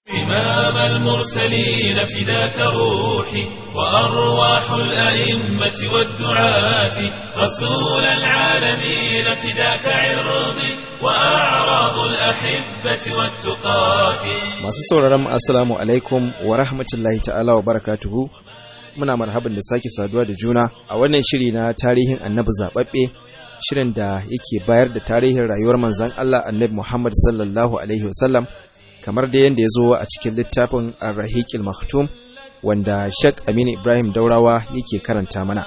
إمام المرسلين فداك روحي وأرواح الأئمة والدعاة رسول العالمين فداك عرضي وأعراض الأحبة والتقاة Masu sauraron assalamu alaikum wa rahmatullahi ta'ala wa barakatuhu muna marhaban da sake saduwa da juna a wannan shiri na tarihin annabi zaɓaɓɓe shirin da yake bayar da tarihin rayuwar manzon Allah annabi Muhammad sallallahu alaihi wasallam kamar da yadda ya zo a cikin littafin Ar-Rahiqil Maktum wanda Sheikh Aminu Ibrahim Daurawa yake karanta mana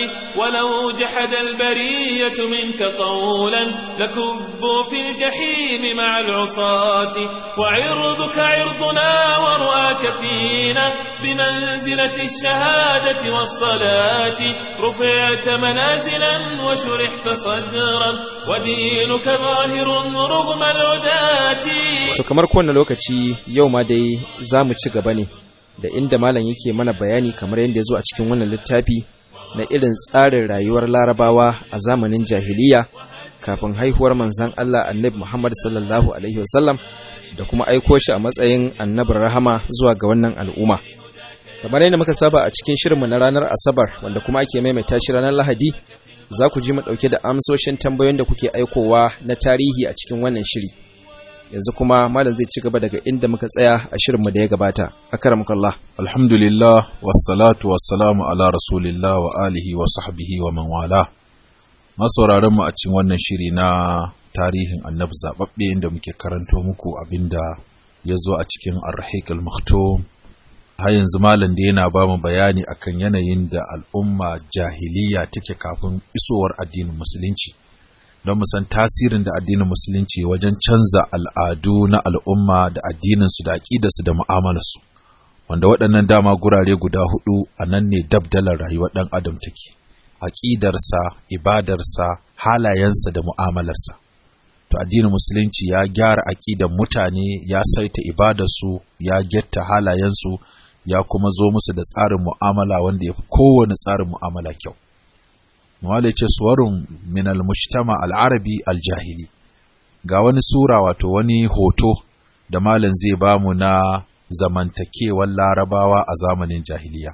ولو جحد البرية منك قولا لكبوا في الجحيم مع العصاة وعرضك عرضنا ورؤاك فينا بمنزلة الشهادة والصلاة رفعت منازلا وشرحت صدرا ودينك ظاهر رغم العداة to kamar kowane lokaci yau ma dai za mu ci gaba ne da inda malam yake mana bayani kamar yadda ya zo a cikin wannan littafi na irin tsarin rayuwar larabawa a zamanin jahiliya kafin haihuwar manzan Allah annabi Muhammad sallallahu alaihi wasallam da kuma aiko shi a matsayin annabin rahama zuwa ga wannan al'umma kamar yadda muka saba a cikin shirinmu na ranar asabar wanda kuma ake maimaita shi ranar lahadi za ku ji mu ɗauke da amsoshin tambayoyin da kuke aikowa na tarihi a cikin wannan shiri yanzu kuma malam zai ci gaba daga inda muka tsaya a shirinmu da ya gabata akramakallah Alhamdulillah, wassalatu wassalamu ala rasulillah wa alihi wa sahbihi wa man wala. Masauraran mu a cikin wannan shiri na tarihin annabi zaɓaɓɓe inda muke karanto muku abinda ya zo a cikin arhik al-maktum. Har yanzu malam da yana ba mu bayani akan yanayin da al'umma jahiliya take kafin isowar addinin musulunci. Don mu san tasirin da addinin musulunci wajen canza al'adu na al'umma da addininsu da aƙidarsu da mu'amalarsu. wanda waɗannan dama gurare guda hudu a nan ne dabdalar rayuwar ɗan adam take aƙidarsa ibadarsa halayensa da mu'amalarsa to addinin musulunci ya gyara aƙidar mutane ya saita ibadarsu ya getta halayensu ya kuma zo musu da tsarin mu'amala wanda ya fi kowane tsarin mu'amala kyau Mawale ce suwarun min al-mujtama al-arabi al-jahili ga wani sura wato wani hoto da malam zai bamu na zamantakewar larabawa a zamanin jahiliya.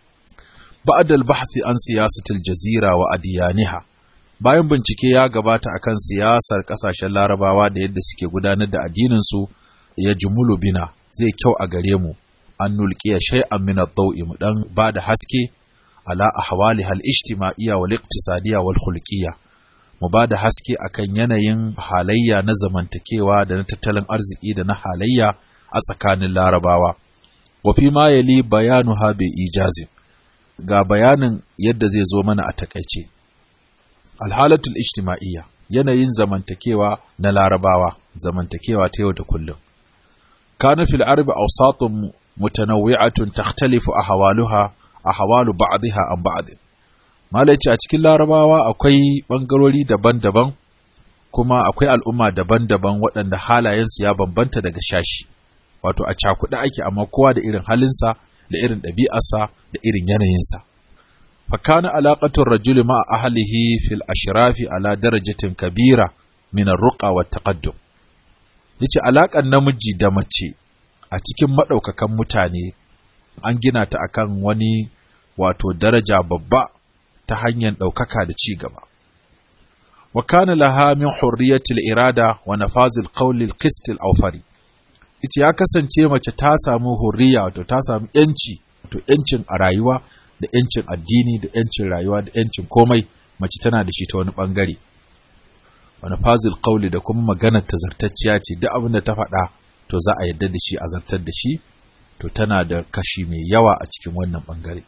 Ba'ad al-bahthi an siyasatul jazira wa adiyaniha bayan bincike ya gabata akan siyasar kasashen larabawa da yadda suke gudanar da addininsu ya jumulu bina zai kyau a gare mu an nulqiya shay'an min ad-daw'i mu dan bada haske ala ahwali hal ijtima'iyya wal iqtisadiyya wal khulqiyya mu bada haske akan yanayin halayya na zamantakewa da na tattalin arziki da na halayya a tsakanin larabawa wafi ma yali bayanu ha bai ijazin ga bayanin yadda zai zo mana a takaice alhalatul ijtima'iyya yanayin zamantakewa na larabawa zamantakewa ta yau da kullum kana fil arbi awsatun mutanawwi'atun takhtalifu ahwaluha ahwalu ba'dha an ba'd malaci a cikin larabawa akwai bangarori daban-daban kuma akwai al'umma daban-daban waɗanda halayensu ya bambanta daga shashi wato a cakuɗe ake amma kowa da irin halinsa da irin ɗabi'arsa da irin yanayinsa fakana alaƙatun rajuli ma ahlihi fil ashrafi ala darajatin kabira min ar-ruqa wa taqaddum yace alaƙar namiji da mace a cikin madaukakan mutane an gina ta akan wani wato daraja babba ta hanyar ɗaukaka da ci gaba wa kana laha min hurriyatil irada wa nafazil qawli al-qist al-awfari ita ya kasance mace ta samu hurriya wato ta samu yanci wato yancin a rayuwa da yancin addini da yancin rayuwa da yancin komai mace tana da shi ta wani bangare wani fazil kauli da kuma maganar ta zartacciya ce duk abin da ta faɗa to za a yadda da shi a zartar da shi to tana da kashi mai yawa a cikin wannan bangare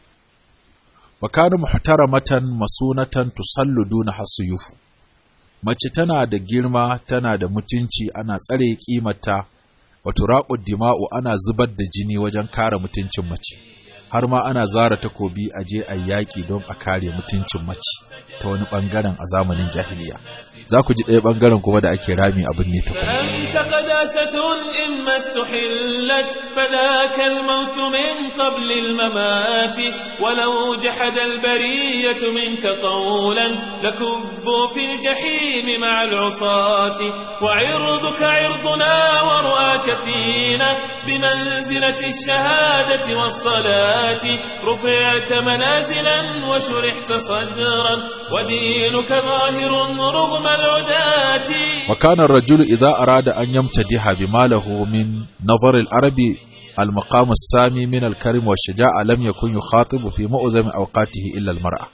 wa kana muhtaramatan masunatan tusallu duna hasuyufu mace tana da girma tana da mutunci ana tsare kimarta wato raƙud dima'u ana zubar da jini wajen kare mutuncin mace har ma ana zara takobi a je a yaƙi don a kare mutuncin mace ta wani ɓangaren a zamanin jahiliya za ku ji ɗaya ɓangaren kuma da ake rami abin ne ta kuma أنت قداسة إما استحلت فذاك الموت من قبل الممات ولو جحد البرية منك قولا لكبوا في الجحيم مع العصاة وعرضك عرضنا ورؤاك فينا بمنزلة الشهادة والصلاة رفعت منازلا وشرحت صدرا ودينك ظاهر رغم العداة وكان الرجل إذا أراد أن يمتدح بما له من نظر العرب المقام السامي من الكرم والشجاعة لم يكن يخاطب في معظم أوقاته إلا المرأة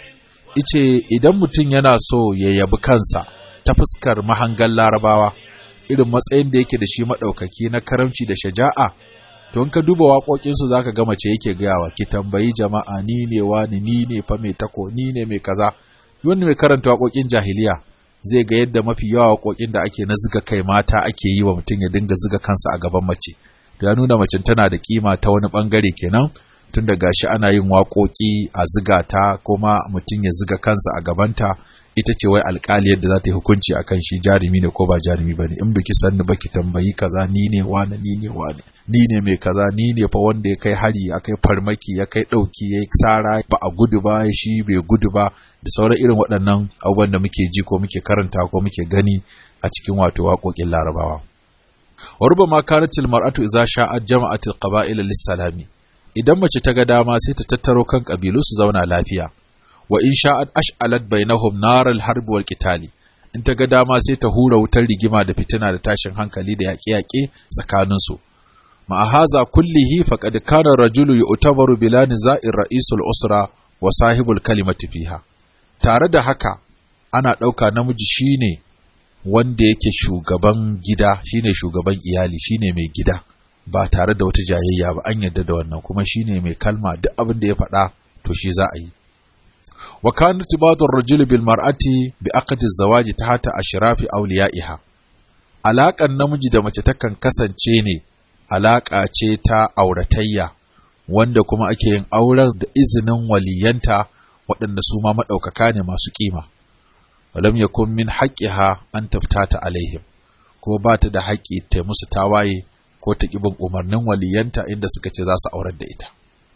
ice idan mutum yana so ya yabi kansa ta fuskar mahangan larabawa irin matsayin da yake da shi maɗaukaki na karamci da shaja'a to in ka duba waƙoƙinsu za ka ga mace yake gayawa ki tambayi jama'a ni ne wani ni ne fa mai tako ni ne mai kaza wanda mai karanta waƙoƙin jahiliya zai ga yadda mafi yawa waƙoƙin da ake na ziga kai mata ake yi wa mutum ya dinga ziga kansa a gaban mace to ya nuna macen tana da kima ta wani bangare kenan tun da gashi ana yin waƙoƙi a ziga ta kuma mutum ya ziga kansa a gabanta ita ce wai alƙali yadda za ta yi hukunci akan shi jarumi ne ko ba jarumi ba ne in biki san ba ki tambayi kaza ni ne wani ni ne wani ni ne mai kaza ni ne fa wanda ya kai hari ya kai farmaki ya kai ɗauki ya yi tsara ba a gudu ba shi bai gudu ba da sauran irin waɗannan abubuwan da muke ji ko muke karanta ko muke gani a cikin wato waƙoƙin larabawa wa rubama kanatil mar'atu idza sha'at jama'atil qaba'il lis-salami idan mace ta ga dama sai ta tattaro kan kabilu su zauna lafiya wa in sha'at ash'alat bainahum naral harbi wal qitali in ta ga dama sai ta hura wutar rigima da fitina da tashin hankali da yaƙe-yaƙe tsakanin su ma haza kullihi faqad kana rajulu yu'tabaru bila niza'ir ra'isul usra wa sahibul kalimati fiha tare da haka ana ɗauka namiji shine wanda yake shugaban gida shine shugaban iyali shine mai gida ba tare da wata jayayya ba an yarda da wannan kuma shine mai kalma duk abin da ya faɗa to shi za a yi wa kana tibatu ar-rajul bil mar'ati bi aqdi az-zawaji tahta ashrafi awliya'iha alaƙan namiji da mace takan kasance ne alaƙa ce ta auratayya wanda kuma ake yin auren da izinin waliyanta waɗanda su ma maɗaukaka ne masu ƙima walam yakun min haqqiha an taftata alaihim ko ba ta da haƙƙi ta musu tawaye ko ta ƙibin umarnin waliyanta inda suka ce za su aurar da ita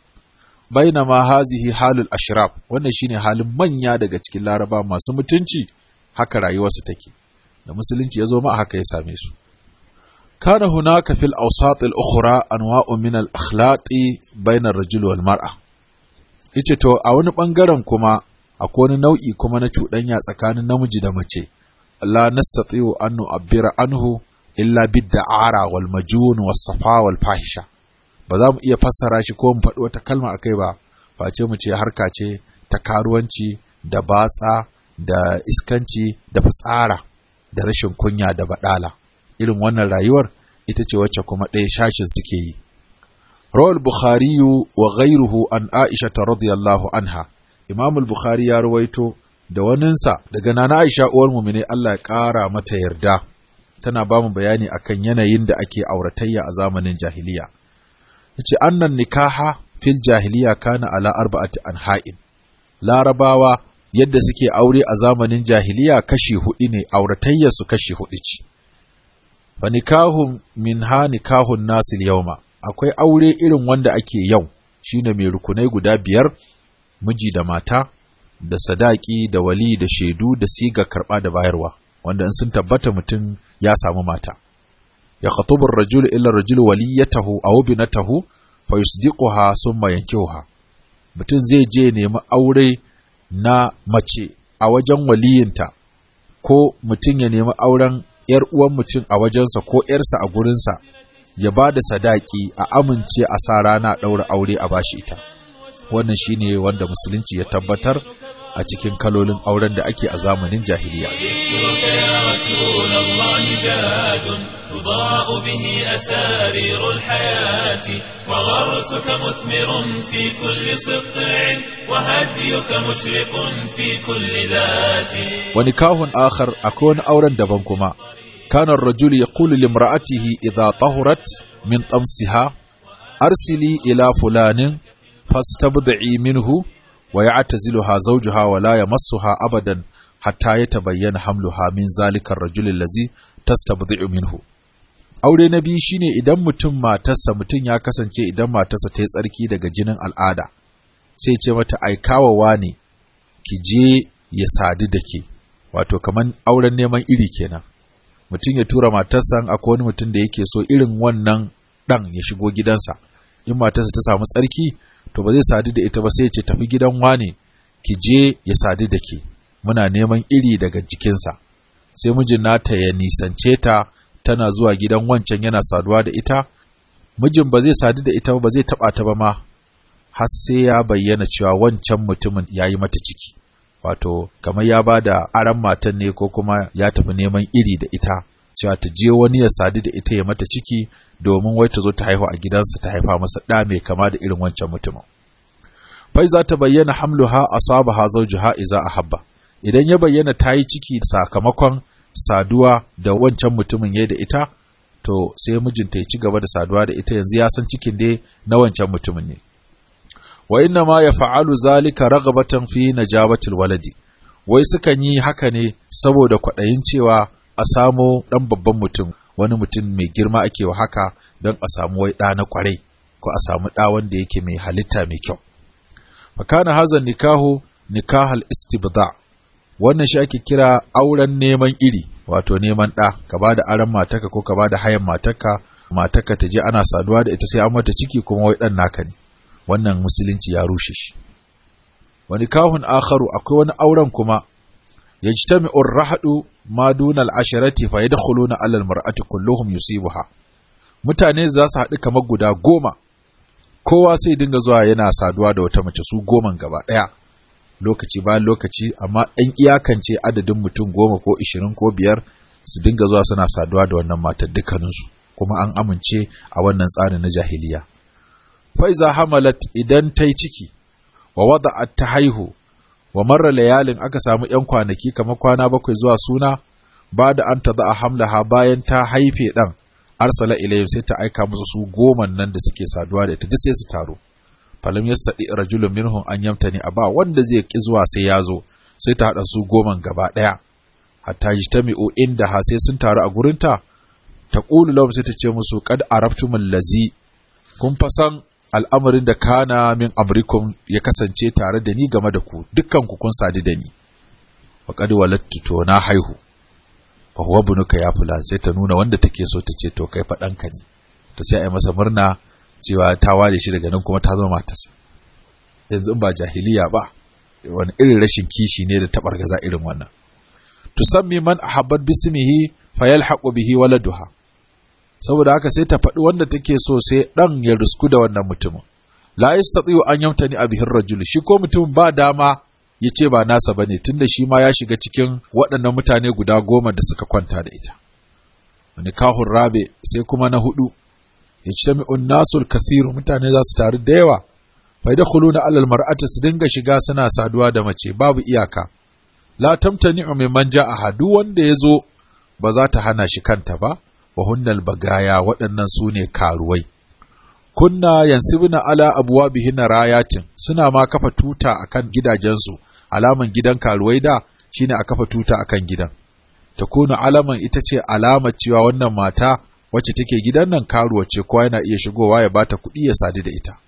bainama hazihi halul ashraf wannan shine halin manya daga cikin laraba masu mutunci haka rayuwarsu take da musulunci ya zo ma haka ya same su kana hunaka fil awsat al ukhra anwa'u min al akhlaqi bainar rajul wal mar'a yace to a wani bangaren kuma akwai wani nau'i kuma na cuɗanya tsakanin namiji da mace la nastati'u an nu'abbira anhu illa bid-da'ara wal majun was safa wal fahisha ba za mu iya fassara shi ko mu faɗi wata kalma akai ba face mu ce harka ce ta karuwanci da batsa da iskanci da fitsara da rashin kunya da badala irin wannan rayuwar ita ce wacce kuma ɗaya shashin suke yi rawal bukhari wa ghairuhu an aisha radiyallahu anha imam al-bukhari ya rawaito da waninsa daga nana aisha uwar mumine Allah ya ƙara mata yarda tana ba mu bayani akan yanayin da ake auratayya a zamanin jahiliya yace annan nikaha fil jahiliya kana ala arba'ati anha'in larabawa yadda suke aure a zamanin jahiliya kashi hudu ne auratayyar su kashi hudu ce fa nikahun min ha nikahun nasil yauma akwai aure irin wanda ake yau shine mai rukunai guda biyar miji da mata da sadaki da wali da shaidu da siga karba da bayarwa wanda in sun tabbata mutum ya samu mata ya khatubu ar-rajul illa ar-rajul waliyatahu aw binatahu fa yusdiquha thumma yankihuha mutum zai je nemi aure na mace a wajen waliyinta ko mutum ya nemi auren ‘yar uwan mutum a wajensa ko ‘yarsa a gurinsa ya ba da sadaki a amince a sa rana ɗaura aure a bashi ita wannan shine wanda musulunci ya tabbatar a cikin kalolin auren da ake a zamanin jahiliya تضاء به أسارير الحياة وغرسك مثمر في كل سطع وهديك مشرق في كل ذات ونكاه آخر أكون أورا دبنكما كان الرجل يقول لامرأته إذا طهرت من طمسها أرسلي إلى فلان فاستبضعي منه ويعتزلها زوجها ولا يمسها أبدا حتى يتبين حملها من ذلك الرجل الذي tastabdi'u minhu aure na biyu shine idan mutum matarsa mutum ya kasance idan matarsa ta yi tsarki daga jinin al'ada sai ce mata aikawawa ne ki je ya sadu da ke wato kamar auren neman iri kenan mutum ya tura matarsa akwai wani mutum da yake so irin wannan ɗan ya shigo gidansa in matarsa ta samu tsarki to ba zai sadu da ita ba sai ya ce tafi gidan wane ki je ya sadu da ke muna neman iri daga jikinsa sai mijin nata ya nisance ta tana zuwa gidan wancan yana saduwa da ita mijin ba zai sadu da ita ba zai taba ta ba ma har sai ya bayyana cewa wancan mutumin ya yi mata ciki wato kamar ya ba da aran matan ne ko kuma ya tafi neman iri da ita cewa ta je wani ya sadu da ita ya mata ciki domin wai ta zo ta haihu a gidansa ta haifa masa ɗa mai kama da irin wancan mutumin fai za ta bayyana hamluha asabaha zawjuha iza ahabba idan ya bayyana ta yi ciki sakamakon saduwa da wancan mutumin ya da ita to sai mijinta ya ci gaba da saduwa da ita yanzu ya san cikin dai na wancan mutumin ne wa inna ma ya fa'alu zalika ragabatan fi najabatil waladi wai sukan yi haka ne saboda kwaɗayin cewa a samo ɗan babban mutum wani mutum mai girma ake wa haka don a samu wai ɗa na ƙwarai ko a samu ɗa wanda yake mai halitta mai kyau fakana hazan nikahu nikahal istibda wannan shi ake kira auren neman iri wato neman ɗa ka ba da aron mataka ko ka ba da hayan mataka mataka ta je ana saduwa da ita sai an mata ciki kuma wai ɗan naka ne wannan musulunci ya rushe shi wani kahun akharu akwai wani auren kuma ya ji ta rahadu ma duna al'asharati fa ya na alal mar'ati kulluhum yusibuha mutane za su haɗu kamar guda goma kowa sai dinga zuwa yana saduwa da wata mace su goman gaba ɗaya lokaci bayan lokaci amma ɗan iyakance adadin mutum goma ko ishirin ko biyar su dinga zuwa suna saduwa da wannan matar dukkaninsu kuma an amince a wannan tsarin na jahiliya faiza hamalat idan ta yi ciki wa wada ta haihu wa marar layalin aka samu ‘yan kwanaki kamar kwana bakwai zuwa suna ba da an ta a hamlaha bayan ta haife ɗan arsala ilayhim sai ta aika musu su goman nan da suke saduwa da ita duk sai su taro falam yastadi rajulun minhum an yamtani aba wanda zai ki zuwa sai ya zo sai ta hada su goman gaba daya hatta yajtami'u inda ha sai sun taru a gurinta ta qulu lahum sai ta ce musu qad arabtumul lazi kun fasan al'amarin da kana min amrikum ya kasance tare da ni game da ku dukkan ku kun sadu da ni wa qad walattu to na haihu fa huwa bunuka ya fulan sai ta nuna wanda take so ta ce to kai fa ɗanka ne to sai a yi masa murna cewa ta ware shi daga nan kuma ta zama matarsa yanzu ba jahiliya ba wani irin rashin kishi ne da taɓargaza irin wannan tusammi man ahabbat bismihi fayalhaqu bihi waladuha saboda haka sai ta faɗi wanda take so sai ɗan ya rusku da wannan mutumin la yastati'u an yamtani bihi rajul shi ko mutum ba dama ya ce ba nasa bane tunda shi ma ya shiga cikin waɗannan mutane guda goma da suka kwanta da ita nikahun rabe sai kuma na hudu yajtami'un nasul kathiru mutane za su taru da yawa fa yadkhuluna alal mar'ati su dinga shiga suna saduwa da mace babu iyaka la tamtani'u mimman ja'a duk wanda yazo ba za ta hana shi kanta ba wa hunnal bagaya waɗannan su ne karuwai kunna yansibuna ala abwabihinna rayatin suna ma kafa tuta akan gidajensu alaman gidan karuwai da shine a kafa tuta akan gidan takunu alaman ita ce alamar cewa wannan mata wacce take gidan nan karuwa ce kowa yana iya shigowa ya bata kuɗi ya sadu da ita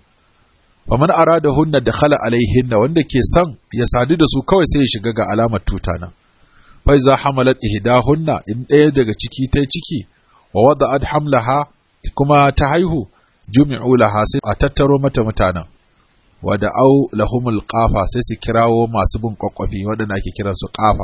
faman arada hunna da khala alaihinna wanda ke son ya sadu da su kawai sai ya shiga ga alamar tuta nan fa iza hamalat ihdahunna in ɗaya daga ciki ta ciki wa wada'at hamlaha kuma ta haihu jumi'u laha sai a tattaro mata mutanen wa da'au lahumul qafa sai su kirawo masu bin kwakwafi waɗanda ake kiransu qafa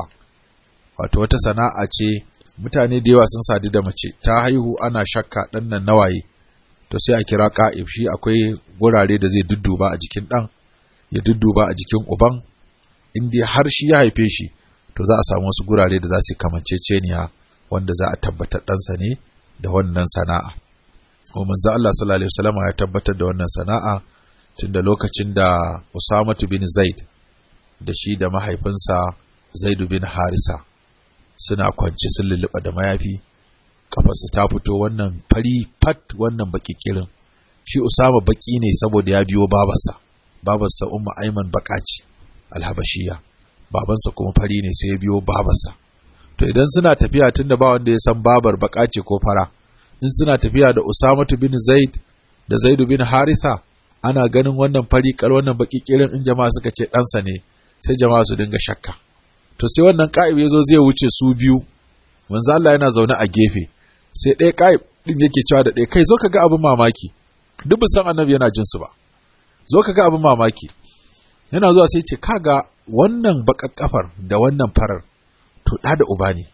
wato wata sana'a ce mutane da yawa sun sadu da mace ta haihu ana shakka ɗan nan nawaye to sai a kira ƙa'if shi akwai gurare da zai dudduba a jikin ɗan ya dudduba a jikin uban in dai har shi ya haife shi to za a samu wasu gurare da za su kamanceceniya wanda za a tabbatar ɗansa ne da wannan sana'a ko manzo Allah sallallahu alaihi wasallam ya tabbatar da wannan sana'a tunda lokacin da Usamatu bin Zaid da shi da mahaifinsa Zaidu bin Harisa suna kwance sun lulluɓa da mayafi kafarsa ta fito wannan fari fat wannan baki kirin shi Usama baki ne saboda ya biyo babarsa babarsa Umma Aiman baka ce alhabashiya babansa kuma fari ne sai ya biyo babarsa to idan suna tafiya tunda ba wanda ya san babar baka ce ko fara in suna tafiya da Usamatu bin Zaid da Zaidu bin Haritha ana ganin wannan fari kal wannan baki kirin in jama'a suka ce ɗansa ne sai jama'a su dinga shakka to sai wannan ka'ib ya zo zai wuce su biyu manzo Allah yana zaune a gefe sai ɗaya ka'ib din yake cewa da ɗaya kai zo ka ga abin mamaki duk san annabi yana jin su ba zo ka ga abin mamaki yana zuwa sai ce kaga wannan bakar kafar da wannan farar to ɗa da uba ne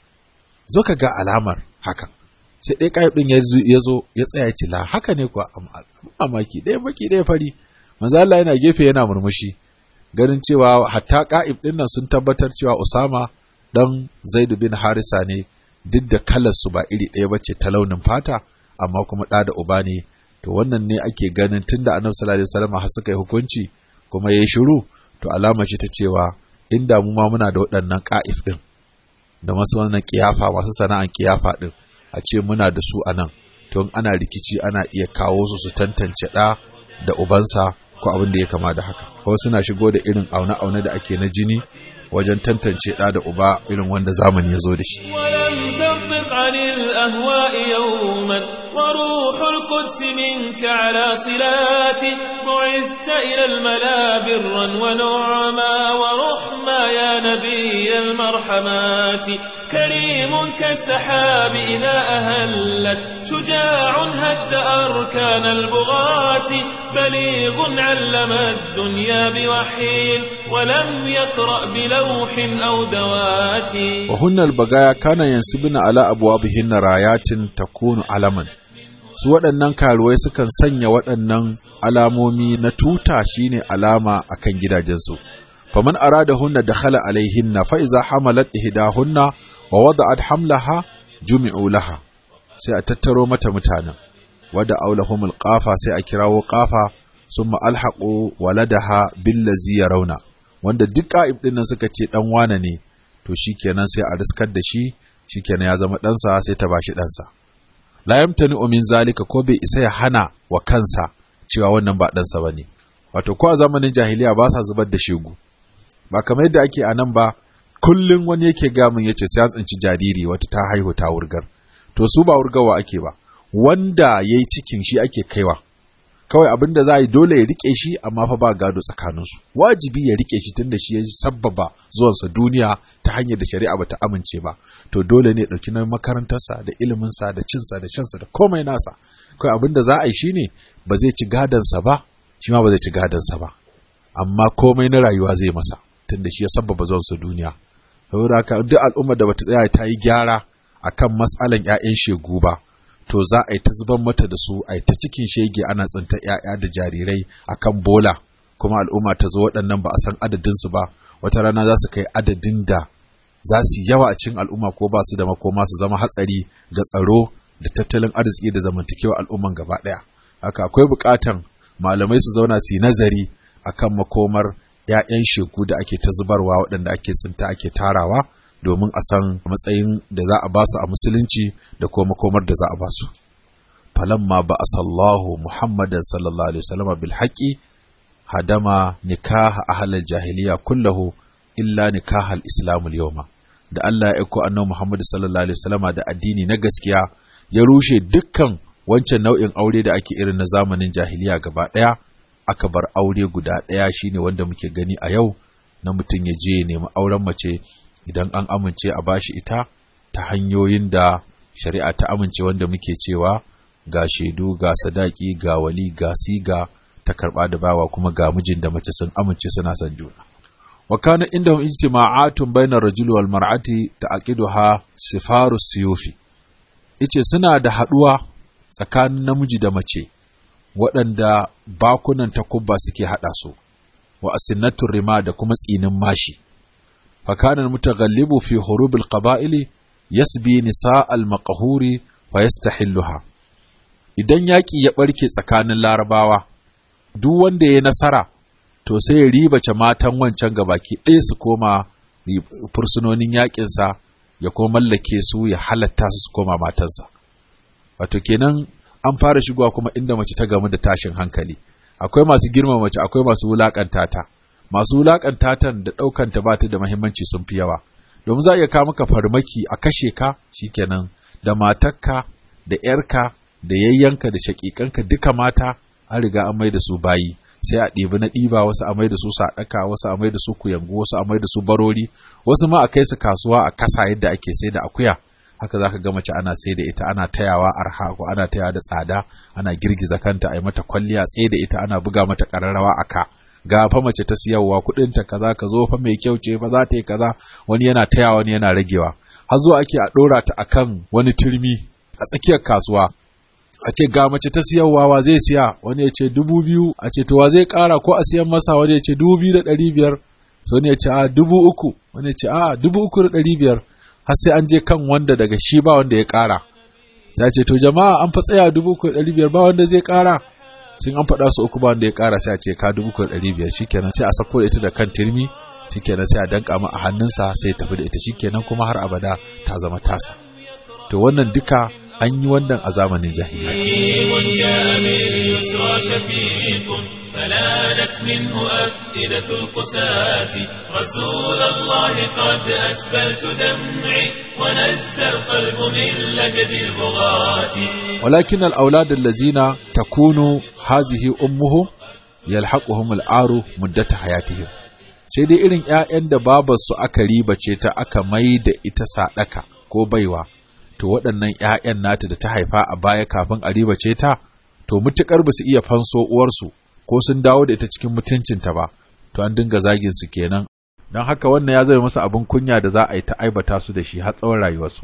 zo ka ga alamar hakan sai ɗaya ƙayib ɗin ya zo ya tsaya ya ce la haka ne kuwa mamaki ɗaya baki ɗaya fari manzo Allah yana gefe yana murmushi ganin cewa hatta ƙa'ib ɗin nan sun tabbatar cewa Usama dan Zaidu bin Harisa ne duk da kalar su ba iri ɗaya bace ta launin fata amma kuma ɗa da uba ne to wannan ne ake ganin tunda Annabi sallallahu alaihi wasallam har suka yi hukunci kuma yayi shiru to alama ce ta cewa inda mu ma muna da waɗannan ƙa'if ɗin da masu wannan kiyafa masu sana'an kiyafa ɗin a ce muna da su a nan tun ana rikici ana iya kawo su su tantance ɗa da ubansa ko abin da ya kama da haka ko suna shigo da irin aune-aune da ake na jini wajen tantance ɗa da uba irin wanda zamani ya zo da shi ولم تنطق عن الأهواء يوما وروح القدس منك على صلات بعثت إلى الملا برا ونعما ورحما يا نبي المرحمات كريم كالسحاب إذا أهلت شجاع هد أركان البغاة بليغ علم الدنيا بوحي ولم يقرأ بلوح أو دوات وهن البغايا كان ينسبن على أبوابهن رايات تكون علما su waɗannan karuwai sukan sanya waɗannan alamomi na tuta shine alama akan gidajensu faman arada hunna dakhala alaihinna fa iza hamalat ihdahunna wa wada'at hamlaha jumi'u laha sai a tattaro mata mutanen wada aulahumul qafa sai a kirawo qafa summa alhaqu waladaha billazi yarawna wanda duk ka'ib din nan suka ce dan wane ne to shikenan sai a riskar da shi shikenan ya zama ɗansa sai ta bashi ɗansa la yamtani min zalika ko bai isa ya hana wa kansa cewa wannan ba ɗansa bane wato ko a zamanin jahiliya ba sa zubar da shegu ba kamar yadda ake a nan ba kullum wani yake gamin yace sai an tsinci jariri wata ta haihu ta wurgar to su ba wurgawa ake ba wanda yayi cikin shi ake kaiwa kawai abin da za a yi dole ya rike shi amma fa ba gado tsakaninsu wajibi ya rike shi tunda shi ya sabbaba zuwansa duniya ta hanyar da shari'a bata amince ba to dole ne ɗauki na makarantarsa da iliminsa da cinsa da shansa da komai nasa kawai abin da za a yi shine ba zai ci gadonsa ba shi ma ba zai ci gadonsa ba amma komai na rayuwa zai masa tunda shi ya sabbaba zuwansa duniya saboda haka duk al'ummar da bata tsaya ta yi gyara akan matsalan 'ya'yan shegu ba to za a yi ta zuban mata da su a yi ta cikin shege ana tsinta ‘ya'ya da jarirai a kan bola kuma al'umma ta zo waɗannan ba a san adadinsu ba wata rana za su kai adadin da za su yawa a cikin al'umma ko ba su da makoma su zama hatsari ga tsaro da tattalin arziki da zamantakewa al'umman gaba ɗaya haka akwai buƙatan malamai su zauna su yi nazari akan makomar ‘ya'yan shegu da ake ta zubarwa waɗanda ake tsinta ake tarawa domin a san matsayin da za a ba su a musulunci da kuma makomar da za a ba su. Falamma ba a sallahu Muhammadan sallallahu Alaihi wasallama bil haƙi hadama nikaha ahalar jahiliya kullahu illa nikahal islamul yawma da Allah ya aiko annabi Muhammad sallallahu Alaihi wasallama da addini na gaskiya ya rushe dukkan wancan nau'in aure da ake irin na zamanin jahiliya gaba ɗaya aka bar aure guda ɗaya shine wanda muke gani a yau na mutum ya je ya nemi auren mace idan an amince a bashi ita ta hanyoyin da shari'a ta amince wanda muke cewa ga shaidu ga sadaki ga wali ga siga ta karba da bawa kuma ga mijin da mace sun amince suna son juna wa kana indahum ijtima'atun bayna rajuli wal mar'ati ta'qiduha sifaru siyufi ice suna da haduwa tsakanin namiji da mace waɗanda bakunan takubba suke haɗa su wa asinnatur rima da kuma tsinin mashi فكان المتغلب في هروب القبائل يسبي نساء المقهور فيستحلها idan yaƙi ya ɓarke tsakanin larabawa duk wanda ya nasara to sai ya ribace matan wancan gabaki ɗaya su koma fursunonin yaƙinsa ya kuma mallake su ya halatta su su koma matansa wato kenan an fara shigowa kuma inda mace ta gamu da tashin hankali akwai masu girma mace akwai masu wulaƙanta ta masu wulakanta tan da ɗaukanta ba ta da mahimmanci sun fi yawa domin za a iya kawo maka farmaki a kashe ka shikenan da matarka da ‘yarka da yayyanka da shaƙiƙanka duka mata an riga an mai da su bayi sai a ɗebi na ɗiba wasu a mai da su saɗaka wasu a mai da su kuyangu wasu a mai da su barori wasu ma a kai su kasuwa a kasa yadda ake sai da akuya haka zaka ga mace ana sai da ita ana tayawa arha ko ana tayawa da tsada ana girgiza kanta a yi mata kwalliya tsaye da ita ana buga mata ƙararrawa a ka ga fa mace ta siyarwa kuɗin ta kaza ka zo fa mai kyau ce fa za ta yi kaza wani yana tayawa wani yana ragewa har zuwa ake a ɗora ta akan wani turmi a tsakiyar kasuwa a ce ga mace ta siyarwa wa zai siya wani ya ce dubu biyu a ce to wa zai ƙara ko a siyan masa wani ya ce dubu biyu da ɗari biyar so wani ya ce a dubu uku wani ya ce a dubu uku da ɗari biyar har sai an je kan wanda daga shi ba wanda ya ƙara sai ce to jama'a an fa tsaya dubu uku da ɗari biyar ba wanda zai ƙara sun an faɗa su uku ba wanda ya ƙara sai a ce ka dubu uku da ɗari biyar shikenan sai a sako da ita da kan turmi shikenan sai a danka mu a hannunsa sai ya tafi da ita shikenan kuma har abada ta zama tasa to wannan duka an yi wannan a zamanin jahiliya فلانت منه أفئدة القساة رسول الله قد أسبلت دمعي ونزى القلب من لجج البغاة ولكن الأولاد الذين تكون هذه أمهم يلحقهم العار مدة حياتهم sai dai irin ‘ya'yan da babarsu aka ribace ta aka mai da ita saɗaka ko baiwa, to waɗannan ‘ya'yan nata da ta haifa a baya kafin a ribace ta, to mutuƙar ba su iya fanso uwarsu ko sun dawo da ita cikin mutuncinta ba, to an dinga zagin su kenan. Don haka wannan ya zama masa abin kunya da za a yi ta aibata su da shi har tsawon rayuwarsu.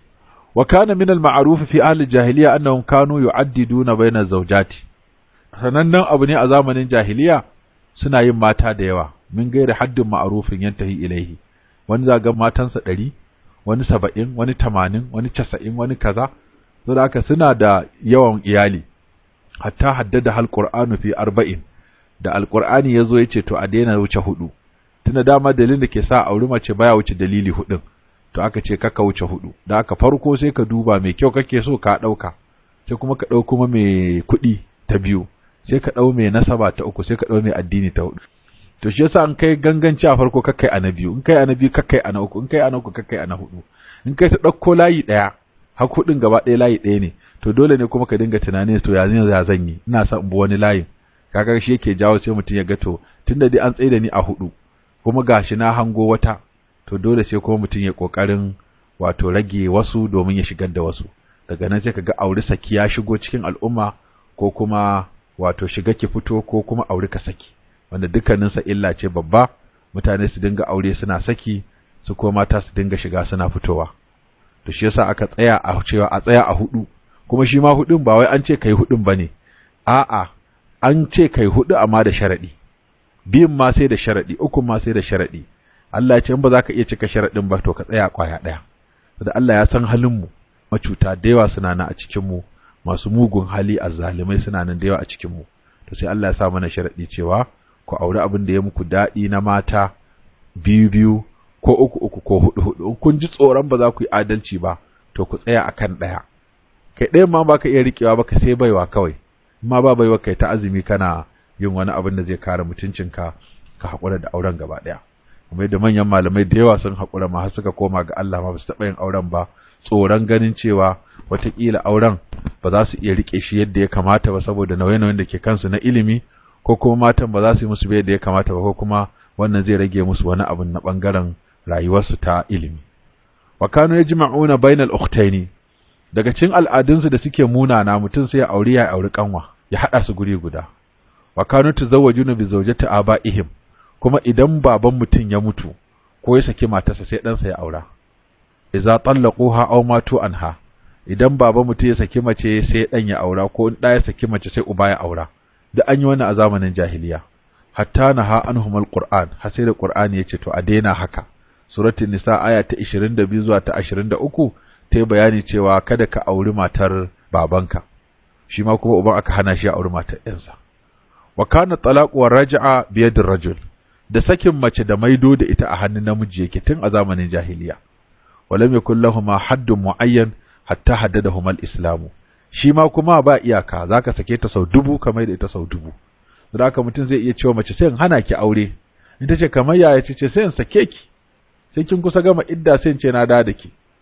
Wa kana min al-ma'ruf fi ahli jahiliya annahum kanu yu'addiduna bayna zawjati. Sanannen abu ne a zamanin jahiliya suna yin mata da yawa, min gaira haddin ma'arufin yantahi ilaihi. Wani zagan matansa ɗari, wani saba'in, wani tamanin, wani casa'in, wani kaza. Saboda haka suna da yawan iyali. hatta haddada hal qur'anu fi arba'in da alqur'ani yazo yace to a daina wuce hudu tunda dama dalilin da ke sa auri mace baya wuce dalili hudun to aka ce kaka wuce hudu da aka farko sai ka duba mai kyau kake so ka dauka sai kuma ka dau kuma mai kuɗi ta biyu sai ka dau mai nasaba ta uku sai ka dau mai addini ta hudu to shi yasa an kai ganganci a farko kakai a na biyu in kai a na biyu kakai a na uku in kai a na uku kakai a na hudu in kai ta dauko layi daya har hudun gaba ɗaya layi ɗaya ne to dole ne kuma ka dinga tunanin to ya ya zan yi ina son bu wani layin kaga shi yake jawo sai mutum ya ga to tunda dai an tsaye da ni a hudu kuma gashi na hango wata to dole sai kuma mutum ya kokarin wato rage wasu domin ya shigar da wasu daga nan sai kaga auri saki ya shigo cikin al'umma ko kuma wato shiga ki fito ko kuma auri ka saki wanda dukkanin sa illa ce babba mutane su dinga aure suna saki su kuma mata su dinga shiga suna fitowa to shi yasa aka tsaya a cewa a tsaya a hudu kuma shi ma hudun ba wai an ce kai hudun bane a'a an ce kai hudu amma da sharadi biyun ma sai da sharadi ukun ma sai da sharadi Allah ya ce in ba za ka iya cika sharadin ba to ka tsaya kwaya daya da Allah ya san halin mu macuta da yawa suna nan a cikin mu masu mugun hali azzalimai suna nan da yawa a cikin mu to sai Allah ya sa mana sharadi cewa ku aure abin da ya muku dadi na mata biyu biyu ko uku uku ko hudu hudu in kun ji tsoron ba za ku yi adalci ba to ku tsaya akan daya kai ɗayan ma baka iya riƙewa ba ka sai baiwa kawai ma ba baiwa kai ta azumi kana yin wani abin da zai kare mutuncinka ka haƙura da auren gaba ɗaya kuma yadda manyan malamai da yawa sun haƙura ma har suka koma ga Allah ma ba su taɓa yin auren ba tsoron ganin cewa wataƙila auren ba za su iya riƙe shi yadda ya kamata ba saboda nauye-nauyen da ke kansu na ilimi ko kuma matan ba za su yi musu yadda ya kamata ba ko kuma wannan zai rage musu wani abin na ɓangaren rayuwarsu ta ilimi wa kanu yajma'una bainal ukhtaini daga cikin al'adunsu da suke munana mutum sai ya auri ya auri kanwa ya hada su guri guda wa kanu tazawwajuna bi zawjati abaihim kuma idan baban mutum ya mutu ko ya saki matarsa sai ɗansa ya aura idza tallaquha aw matu anha idan baban mutum ya saki mace sai dan ya aura ko in da ya saki mace sai uba ya aura da an yi wannan a zamanin jahiliya hatta naha anhum alquran har sai da qur'ani yace to a daina haka suratul nisa aya ta 22 zuwa ta 23 ta yi bayani cewa kada ka auri matar babanka shi ma kuma uban aka hana shi a auri matar ɗansa wa kana talaqu wa raj'a bi yadir rajul da sakin mace da maido da ita a hannun namiji yake tun a zamanin jahiliya walam yakul lahumu haddun muayyan hatta haddadahum al-islam shi ma kuma ba iyaka zaka sake ta sau dubu kamar da ita sau dubu da haka mutum zai iya cewa mace sai in hana ki aure in tace kamar yaya ce sai in sake ki sai kin kusa gama idda sai in ce na da da ki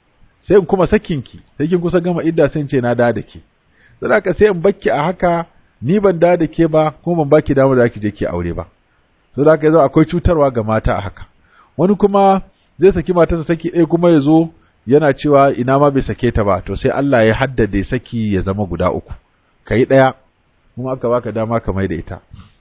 sai in kuma sakinki sai kin kusa gama idda sai in ce na da da ke saboda sai in bakki a haka ni ban da da ke ba kuma ban baki damar da ki je ki aure ba saboda haka yazo akwai cutarwa ga mata a haka wani kuma zai saki matarsa saki ɗaya kuma ya zo yana cewa ina ma bai sake ta ba to sai Allah ya haddade saki ya zama guda uku kai ɗaya kuma aka baka dama ka mai da ita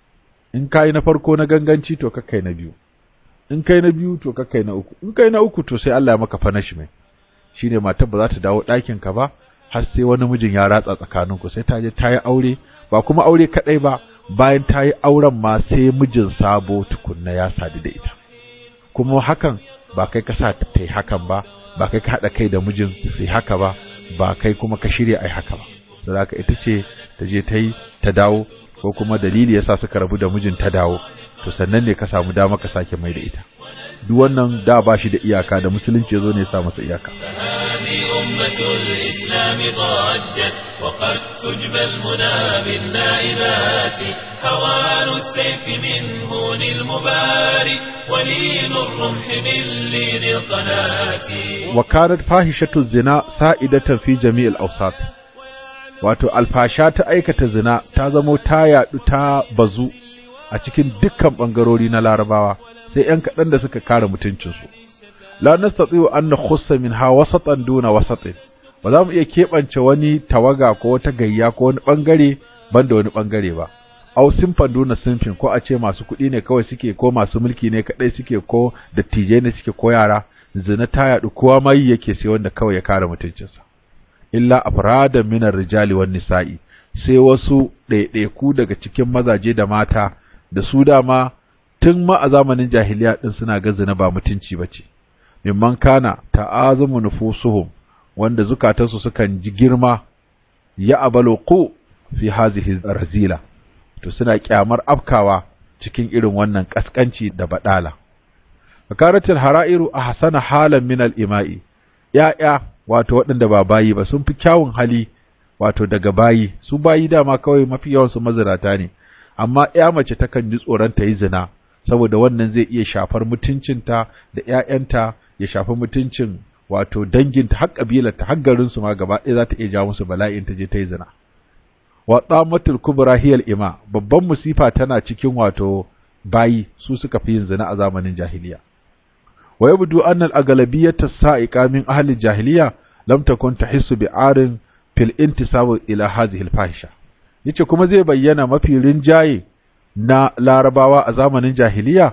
in kai na farko na ganganci to kai na biyu in kai na biyu to kai na uku in kai na uku to sai Allah ya maka punishment shine matar ba za ta dawo ɗakin ka ba har sai wani mijin ya ratsa tsakaninku sai ta je ta yi aure ba kuma aure kadai ba bayan ta yi auren ma sai mijin sabo tukunna ya sadu da ita kuma hakan ba kai ka sa ta yi hakan ba ba kai ka haɗa kai da mijin sai haka ba ba kai kuma ka shirya ai haka ba saboda ita ce ta je ta yi ta dawo ko kuma dalili yasa suka rabu da mijin ta dawo to sannan ne ka samu dama ka sake mai da ita duk wannan da ba shi da iyaka da musulunci zo ne ya sa masa iyaka هذه أمة الإسلام ضجت وقد تجبى المنى بالنائبات هوان السيف من هون المباري ولين الرمح من لين القناة وكانت فاحشة الزنا سائدة في جميع الأوساط wato alfasha ta aikata zina ta zamo ta yaɗu ta bazu a cikin dukkan ɓangarori na larabawa sai ‘yan kaɗan da suka kare mutuncinsu. La nastati'u an nakhussa minha wasatan duna wasatin ba za mu iya keɓance wani tawaga ko wata gayya ko wani ɓangare banda wani ɓangare ba. Au simfan duna simfin ko a ce masu kuɗi ne kawai suke ko masu mulki ne kaɗai suke ko dattijai ne suke ko yara zina ta yaɗu kowa ma yi yake sai wanda kawai ya kare mutuncinsa. illa afradan minar rijali wan nisa'i sai wasu ɗaiɗaiku daga cikin mazaje da mata da su dama tun ma a zamanin jahiliya din suna ga zina ba mutunci bace mimman kana ta'azumu nufusuhum wanda zukatansu sukan ji girma ya abaluqu fi hazihi razila to suna kyamar afkawa cikin irin wannan kaskanci da badala fakaratul hara'iru ahsana halan min al-ima'i ya'ya wato waɗanda ba bayi ba sun fi kyawun hali wato daga bayi su bayi dama kawai mafi yawan su mazirata ne amma ya mace takan ji tsoron ta yi zina saboda wannan zai iya shafar mutuncinta da ƴaƴanta ya shafi mutuncin wato danginta har kabilarta har garin su ma gaba ɗaya za ta iya jawo musu bala'in ta je ta yi zina wa tsamatul kubra hiyal ima babban musifa tana cikin wato bayi su suka fi yin zina a zamanin jahiliya wa yabdu anna al-aghlabiyyata sa'iqa min ahli al-jahiliya lam takun tahissu bi'arin fil intisab ila hadhihi al-fahisha yace kuma zai bayyana mafi rinjaye na larabawa a zamanin jahiliya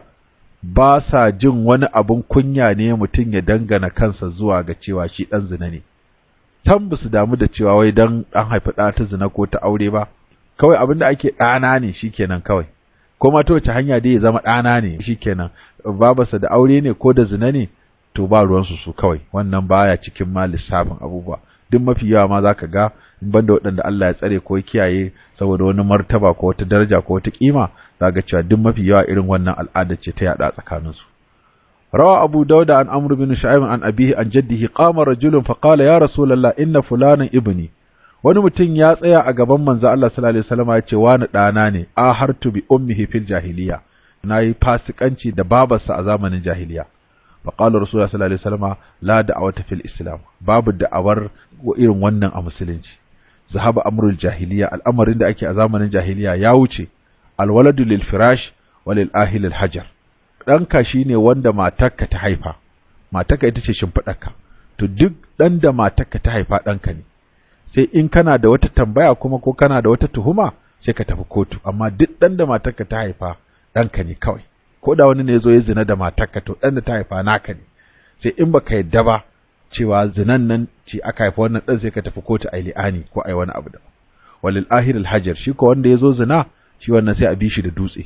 ba sa jin wani abun kunya ne mutum ya dangana kansa zuwa ga cewa shi dan zina ne tan ba su damu da cewa wai dan an haifi ɗa ta zina ko ta aure ba kawai abin da ake ɗana ne shikenan kawai ko ma ta wace hanya dai ya zama ɗana ne shikenan babarsa da aure ne ko da zina ne to ba ruwansu su kawai wannan baya cikin ma lissafin abubuwa duk mafi yawa ma zaka ga in banda waɗanda Allah ya tsare ko kiyaye saboda wani martaba ko wata daraja ko wata kima zaka cewa duk mafi yawa irin wannan al'ada ce ta yada tsakanin su rawa abu dauda an amru bin shu'aib an abihi an jaddihi qama rajulun fa qala ya rasulullah inna fulanan ibni wani mutum ya tsaya a gaban manzo Allah sallallahu alaihi wasallam ya ce wani ɗana ne a hartu bi ummihi fil jahiliya nayi fasikanci da babarsa a zamanin jahiliya fa qala rasulullah sallallahu alaihi wasallam la da'awata fil islam babu da'awar irin wannan a musulunci zahaba amrul jahiliya al'amarin da ake a zamanin jahiliya ya wuce alwaladu lil firash wa lil ahil al hajar ɗanka shine wanda matarka ta haifa matarka ita ce shimfiɗarka to duk ɗan da matarka ta haifa ɗanka ne sai in kana da wata tambaya kuma ko kana da wata tuhuma sai ka tafi kotu amma duk ɗan da matarka ta haifa ɗanka ne kawai ko da wani ne zo ya zina da matarka to ɗan da ta haifa naka ne sai in baka yadda ba cewa zinan nan ce aka haifa wannan ɗan sai ka tafi kotu a li'ani ko a yi wani abu da walil ahir alhajar shi ko wanda ya zo zina shi wannan sai a bi shi da dutse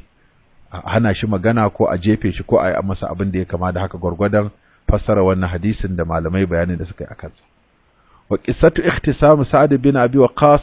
a hana shi magana ko a jefe shi ko a yi masa abin da ya kama da haka gwargwadon fassara wannan hadisin da malamai bayanin da suka yi a kansa وقصة اختصام سعد بن أبي وقاص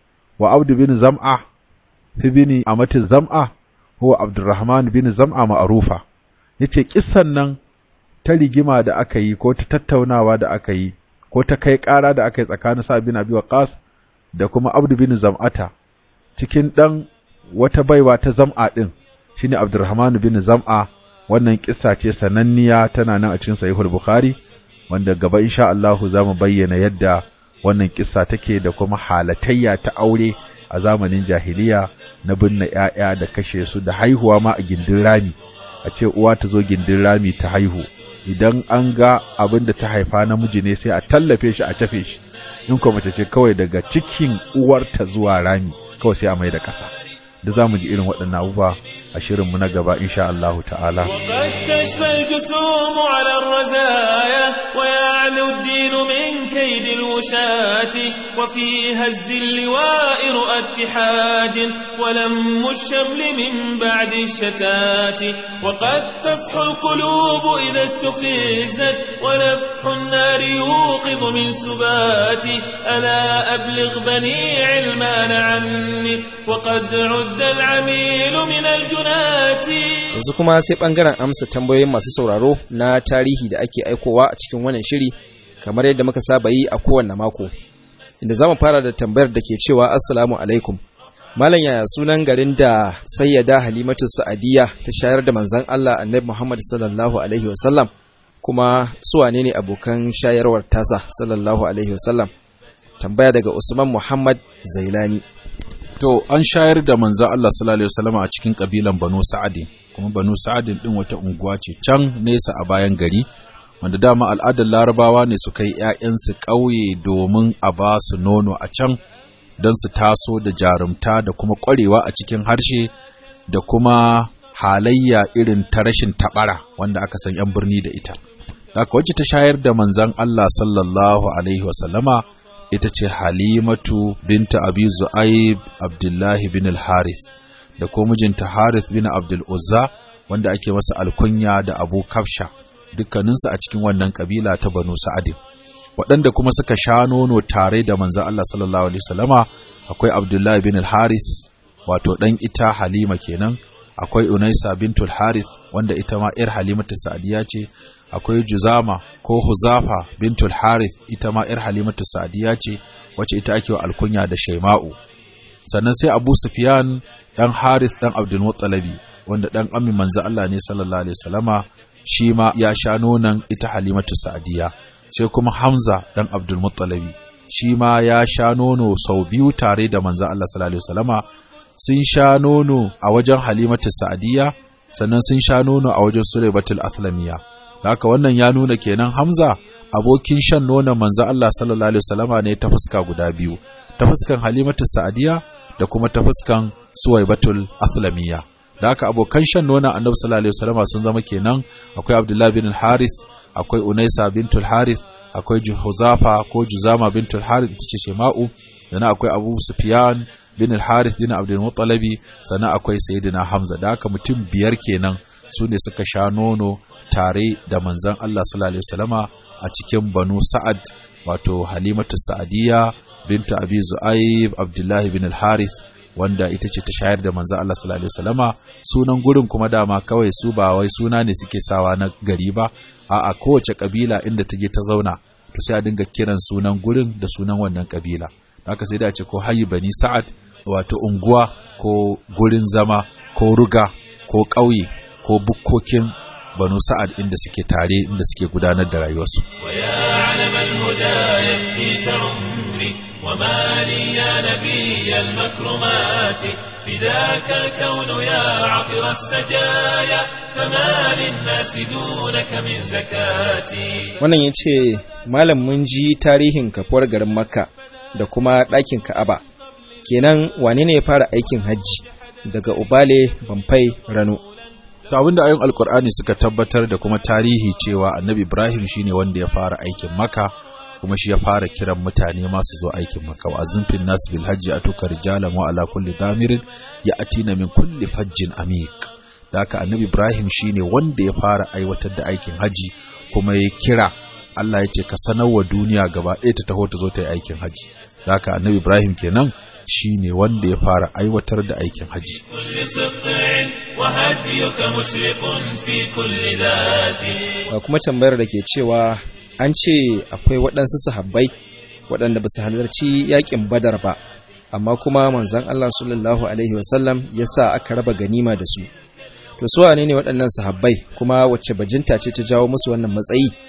وعبد بن زمعة في بن أمة الزمعة هو عبد الرحمن بن زمعة معروفة yace kissan nan ta rigima da aka yi ko ta tattaunawa da aka yi ko ta kai ƙara da aka yi tsakanin sa bin Abi Waqas da kuma Abdu bin Zam'ata cikin dan wata baiwa ta Zam'a din shine Abdurrahman bin Zam'a wannan kissa ce sananniya tana nan a cikin Sahihul Bukhari wanda gaba insha Allahu za mu bayyana yadda wannan kissa take da kuma halatayya ta aure a zamanin jahiliya na binne ‘ya'ya da kashe su da haihuwa ma a gindin rami a ce uwa ta zo gindin rami ta haihu idan an ga abin da ta haifa namiji ne sai a tallafe shi a cafe shi in kuma mace ce kawai daga cikin uwarta zuwa rami kawai sai a mai da ƙasa da za mu ji irin waɗannan abubuwa a shirinmu na gaba insha Allahu ta'ala. وقد تشفى الجسوم على الرزايا ويعلو الدين من كيد الوشاة وفي هز اللواء رؤى اتحاد ولم الشمل من بعد الشتات وقد تفح القلوب إذا استفزت ونفح النار يوقظ من سبات ألا أبلغ بني علمان عني وقد عد العميل من الجنات yanzu kuma sai bangaren amsa tambayoyin masu sauraro na tarihi da ake aikowa a cikin wannan shiri kamar yadda muka saba yi a kowanne mako inda zamu fara da tambayar da ke cewa assalamu alaikum malam yaya sunan garin da sayyada halimatu sa'adiyya ta shayar da manzon Allah annabi Muhammad sallallahu alaihi wasallam kuma su wane ne abokan shayarwar tasa sallallahu alaihi wasallam tambaya daga Usman Muhammad Zailani To an shayar da manzan Allah sallallahu alaihi wasallam a cikin kabilan Banu Sa'adin kuma Banu Sa'adin din wata unguwa ce can nesa a bayan gari wanda dama al'adar Larabawa ne su kai ƴaƴansu ƙauye domin a ba su nono a can don su taso da jarumta da kuma ƙwarewa a cikin harshe da kuma halayya irin ta rashin taɓara wanda aka san 'yan birni da ita. Haka wacce ta shayar da manzan Allah sallallahu alaihi wasallama ita ce Halimatu binta Abi Zu'aib Abdullahi bin al-Harith da ko mijinta Harith bin Abdul Uzza wanda ake masa alkunya da Abu Kafsha dukkaninsu a cikin wannan kabila ta Banu Sa'adin waɗanda kuma suka sha nono tare da manzon Allah sallallahu alaihi wasallama akwai Abdullahi bin al-Harith wato dan ita Halima kenan akwai Unaisa bintul Harith wanda ita ma ‘yar Halimatu Sa'diya ce akwai Juzama ko Huzafa bintul Harith ita ma ‘yar Halimatu Sa'diya ce wacce ita ake wa alkunya da Shaima'u sannan sai Abu Sufyan dan Harith dan Abdul Muttalibi wanda dan amin manzo Allah ne sallallahu alaihi wasallama shi ma ya sha nonon ita Halimatu Sa'diya sai kuma Hamza dan Abdul Muttalibi shi ma ya sha nono sau biyu tare da manzo Allah sallallahu alaihi wasallama sun sha nono a wajen Halimatu Sa'diya sannan sun sha nono a wajen Sulaibatul Aslamiya haka wannan ya nuna kenan Hamza abokin shan nonon manzo Allah sallallahu alaihi wasallama ne ta fuska guda biyu ta fuskan Halimatu Sa'diya da kuma ta fuskan Suwaibatul Aslamiya da haka abokan shan nonon Annabi sallallahu alaihi wasallama sun zama kenan akwai Abdullah bin Harith akwai Unaisa bintul Harith akwai Huzafa ko Juzama bintul Harith ita ce Shema'u sannan akwai Abu Sufyan bin Harith bin Abdul Muttalibi sannan akwai Sayyidina Hamza da haka mutum biyar kenan su ne suka sha nono tare da manzon Allah sallallahu alaihi wasallama a cikin Banu Sa'ad wato Halimatu Sa'adiyya bintu Abi Zu'aib Abdullahi bin Al-Harith wanda ita ce ta shayar da manzon Allah sallallahu alaihi wasallama sunan gurin kuma dama kawai su ba wai suna ne suke sawa na gari ba a'a kowace kabila inda ta je ta zauna to sai a dinga kiran sunan gurin da sunan wannan kabila haka sai da ce ko hayi bani sa'ad wato unguwa ko gurin zama ko ruga ko ƙauye ko bukkokin banu sa'ad inda suke tare inda suke gudanar da rayuwarsu ويا علم الهدى يفديك عمري وما لي يا نبي المكرمات فداك الكون يا عطر السجايا فما للناس دونك من زكاتي wannan ya ce malam mun ji tarihin kafuwar garin makka da kuma ɗakin ka'aba kenan wane ne ya fara aikin hajji daga ubale bamfai rano ta abinda ayon alkur'ani suka tabbatar da kuma tarihi cewa annabi ibrahim shine wanda ya fara aikin maka kuma shi ya fara kiran mutane masu zo aikin maka wa azimfin nas bil hajji atuka rijalan wa ala kulli damirin ya atina min kulli fajjin amik da haka annabi ibrahim shine wanda ya fara aiwatar da aikin haji kuma ya kira Allah ya ce ka sanar wa duniya gaba ɗaya ta taho ta zo ta yi aikin haji da haka annabi ibrahim kenan shine wanda ya fara aiwatar da aikin haji كل سطع وهديك مشرق في كل ذات Ga kuma tambayar da ke cewa an ce akwai waɗansu sahabbai waɗanda ba su halarci yaƙin badar ba amma kuma manzan Allah sallallahu alaihi wasallam ya sa aka raba ganima da su to su wane ne waɗannan sahabbai kuma wacce bajinta ce ta jawo musu wannan matsayi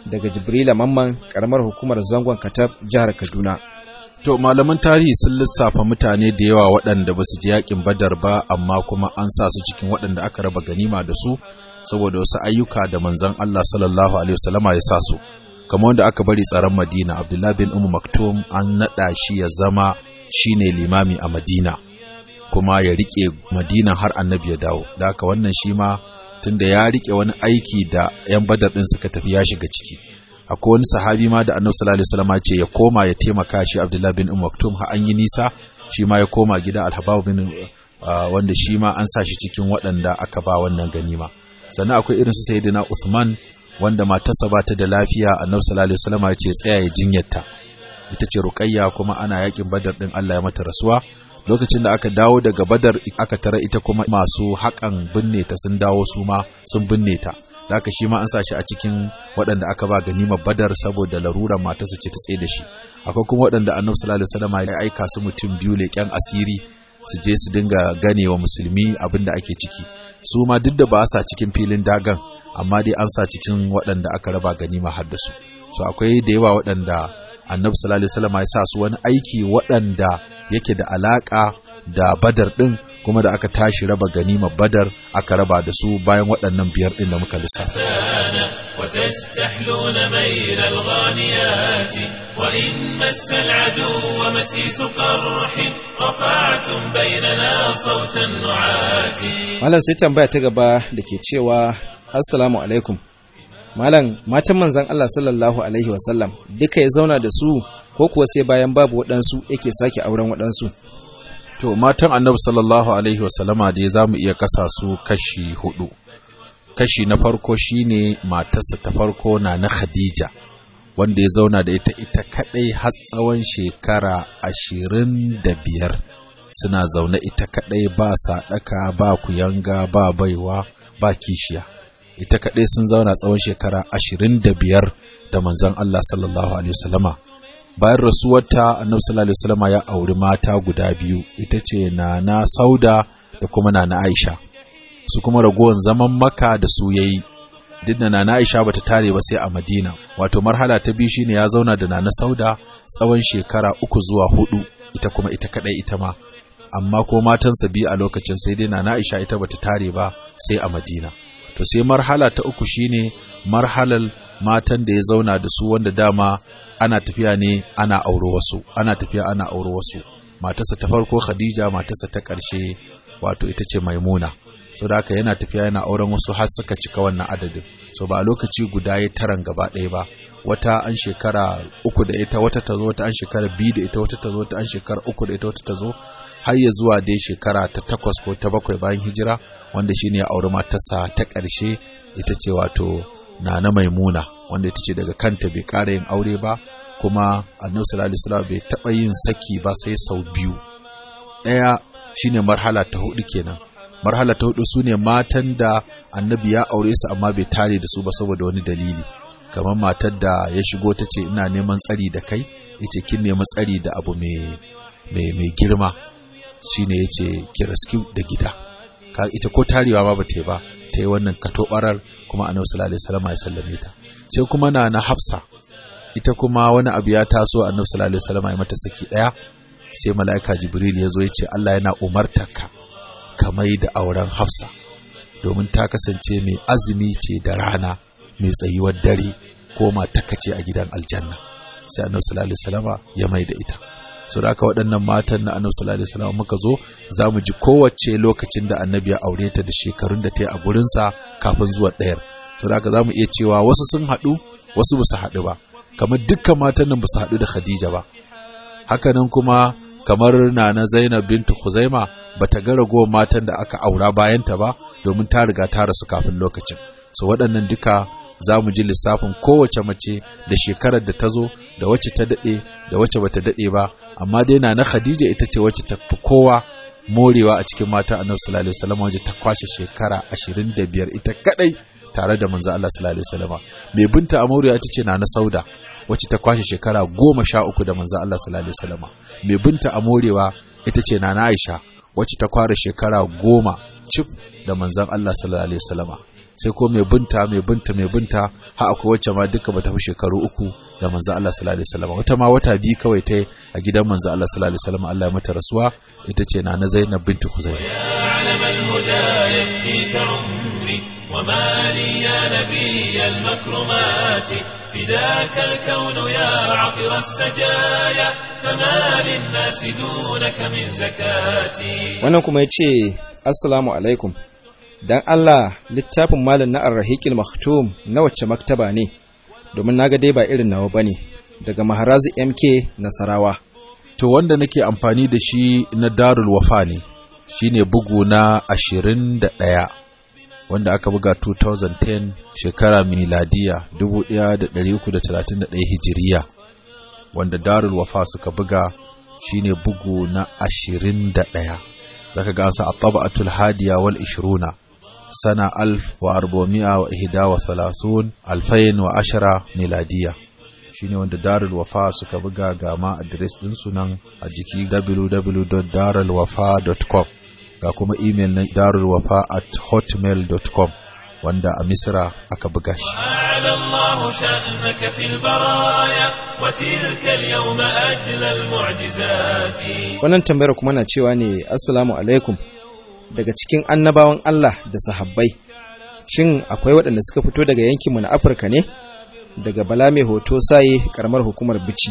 daga Jibrila Mamman karamar hukumar zangon Katab jihar Kaduna. To malaman tarihi sun lissafa mutane da yawa waɗanda ba su ji yakin Badar ba amma kuma an sa su cikin waɗanda aka raba ganima da su saboda wasu ayyuka da manzon Allah sallallahu alaihi wasallama ya sa su. Kamar wanda aka bari tsaron Madina Abdullah bin Ummu Maktum an naɗa shi ya zama shine limami a Madina kuma ya rike Madina har Annabi ya dawo. Da haka wannan shi ma tunda ya rike wani aiki da 'yan Badar ɗin suka tafi ya shiga ciki. akwai wani sahabi ma da annabi sallallahu alaihi wasallam ce ya koma ya taimaka shi Abdullah bin Umm Maktum har an yi nisa shi ma ya koma gida Al-Habab bin wanda shi ma an sa shi cikin waɗanda aka ba wannan ganima sannan akwai irin su Sayyidina Uthman wanda matarsa ba ta da lafiya annabi sallallahu alaihi wasallam ya ce tsaya ya jinyarta ita ce Ruqayya kuma ana yakin Badar din Allah ya mata rasuwa lokacin da aka dawo daga Badar aka tara ita kuma masu haƙan binne ta sun dawo su ma sun binne ta da haka shi ma an sa shi a cikin waɗanda aka ba ganimar badar saboda larurar matarsa ce ta tsaye da shi akwai kuma waɗanda annabi sallallahu alaihi wasallam ya aika su mutum biyu leƙen asiri su je su dinga gane wa musulmi abin da ake ciki su ma duk da ba sa cikin filin dagan amma dai an sa cikin waɗanda aka raba ganima har da su so akwai da yawa waɗanda annabi sallallahu alaihi wasallam ya sa su wani aiki waɗanda yake da alaka da badar ɗin kuma da aka tashi raba ganimar badar aka raba da su bayan waɗannan biyar ɗin da muka lissafa. وتستحلون ميل الغانيات وإن مس العدو مسيس قرح رفعتم بيننا صوت النعات Malam sai tambaya ta gaba da ke cewa Assalamu alaikum. Malam matan manzon Allah sallallahu alaihi wasallam duka ya zauna da su ko kuwa sai bayan babu waɗansu yake sake auren waɗansu. To matan annabi sallallahu Alaihi wasallama dai za mu iya kasa su kashi hudu. Kashi na farko shine matarsa ta farko na na Khadija, wanda ya zauna da ita ita kaɗai har tsawon shekara ashirin da biyar. Suna zaune ita kaɗai ba saɗaka, ba kuyanga, ba baiwa, ba kishiya. Ita kaɗai sun zauna tsawon shekara ashirin da biyar da manzon Allah sallallahu Alaihi wasallama. bayan rasuwarta annabi sallallahu alaihi wasallam ya auri mata guda biyu ita ce nana sauda da kuma nana aisha su kuma ragowar zaman maka da su yayi duk da nana aisha bata tare ba sai a madina wato marhala ta biyu shine ya zauna da nana sauda tsawon shekara uku zuwa hudu ita kuma ita kadai ita ma amma ko matansa biyu a lokacin sai dai nana aisha ita bata tare ba sai a madina to sai marhala ta uku shine marhalar matan da ya zauna da su wanda dama ana tafiya ne ana auro wasu ana tafiya ana auro wasu matarsa ta farko khadija matarsa ta ƙarshe wato ita ce maimuna so da haka yana tafiya yana auren wasu har suka cika wannan adadin so ba a lokaci guda ya taran gaba ɗaya ba wata an shekara uku da ita wata ta zo wata an shekara biyu da ita wata ta zo wata an shekara uku da ita wata ta zo har ya zuwa dai shekara ta takwas ko ta bakwai bayan hijira wanda shine ya auri matarsa ta ƙarshe ita ce wato nana maimuna wanda ita ce daga kanta bai ƙara yin aure ba kuma annabi sallallahu alaihi wasallam bai taɓa yin saki ba sai sau biyu ɗaya shine marhala ta hudu kenan marhala ta hudu sune matan da annabi ya aure su amma bai tare da su ba saboda wani dalili kamar matar da ya shigo ta ce ina neman tsari da kai yace kin nemi tsari da abu mai mai mai girma shine yace ki rescue da gida ka ita ko tarewa ma bata yi ba ta yi wannan katobarar kuma annabi sallallahu alaihi wasallam ya sallame ta sai kuma na na Hafsa ita kuma wani abu ya taso annabi sallallahu alaihi wasallam ya mata saki daya sai mala'ika Jibril ya zo ya ce Allah yana umartarka ka mai da auren Hafsa domin ta kasance mai azumi ce da rana mai tsayuwar dare ko mataka ce a gidan aljanna sai annabi sallallahu alaihi wasallam ya mai da ita so da haka waɗannan matan na annabi sallallahu alaihi wasallam muka zo za mu ji kowace lokacin da annabi ya aure ta da shekarun da ta yi a gurinsa kafin zuwa ɗayar so da haka za mu iya cewa wasu sun haɗu wasu ba su haɗu ba kamar dukkan matan nan ba su haɗu da khadija ba hakanan kuma kamar nana zainab bintu khuzaima ba ta ga ragowar matan da aka aura bayanta ba domin ta riga ta rasu kafin lokacin so waɗannan duka za mu ji lissafin kowace mace da shekarar da ta zo da wacce ta daɗe da wacce bata daɗe ba amma dai na na Khadija ita ce wacce ta fi kowa morewa a cikin mata Annabi sallallahu alaihi wasallam wacce ta kwashe shekara 25 ita kadai tare da manzo Allah sallallahu alaihi wasallam mai binta Amuriya ita ce na na Sauda wacce ta kwashe shekara 13 da manzo Allah sallallahu alaihi wasallam mai binta Amorewa ita ce na Aisha wacce ta kware shekara 10 cif da manzon Allah sallallahu alaihi wasallam sai ko mai binta mai binta mai binta har akwai wacce ma duka bata fi shekaru uku da manzo Allah sallallahu alaihi wasallam wata ma wata biyu kawai ta a gidan manzo Allah sallallahu alaihi wasallam Allah ya mata rasuwa ita ce na na Zainab bintu Khuzaimah علم الهدى يفديك عمري وما لي يا نبي المكرمات فداك الكون يا عطر السجايا فما للناس دونك من زكاتي wannan kuma ya ce assalamu alaikum don Allah littafin malam na arrahiqil maktum na wacce maktaba ne domin naga dai ba irin nawa bane daga maharazi MK Nasarawa to wanda nake amfani da shi na Darul Wafa ne shine bugu na 21 wanda aka buga 2010 shekara miladiya 1331 hijiriya wanda Darul Wafa suka buga shine bugu na 21 zaka ga an sa at-taba'atul hadiya wal 20 sana 1431 2010 miladiya shine wanda Darul Wafa suka buga ga ma address din su nan a jiki www.darulwafa.com ga kuma email na darulwafa@hotmail.com wanda a Misra aka buga shi أعلى الله شأنك في البرايا وتلك اليوم أجلى المعجزات wannan tambayar kuma na cewa ne assalamu alaikum daga cikin annabawan Allah da sahabbai shin akwai waɗanda suka fito daga yankinmu na Afirka ne daga bala mai hoto saye karamar hukumar bici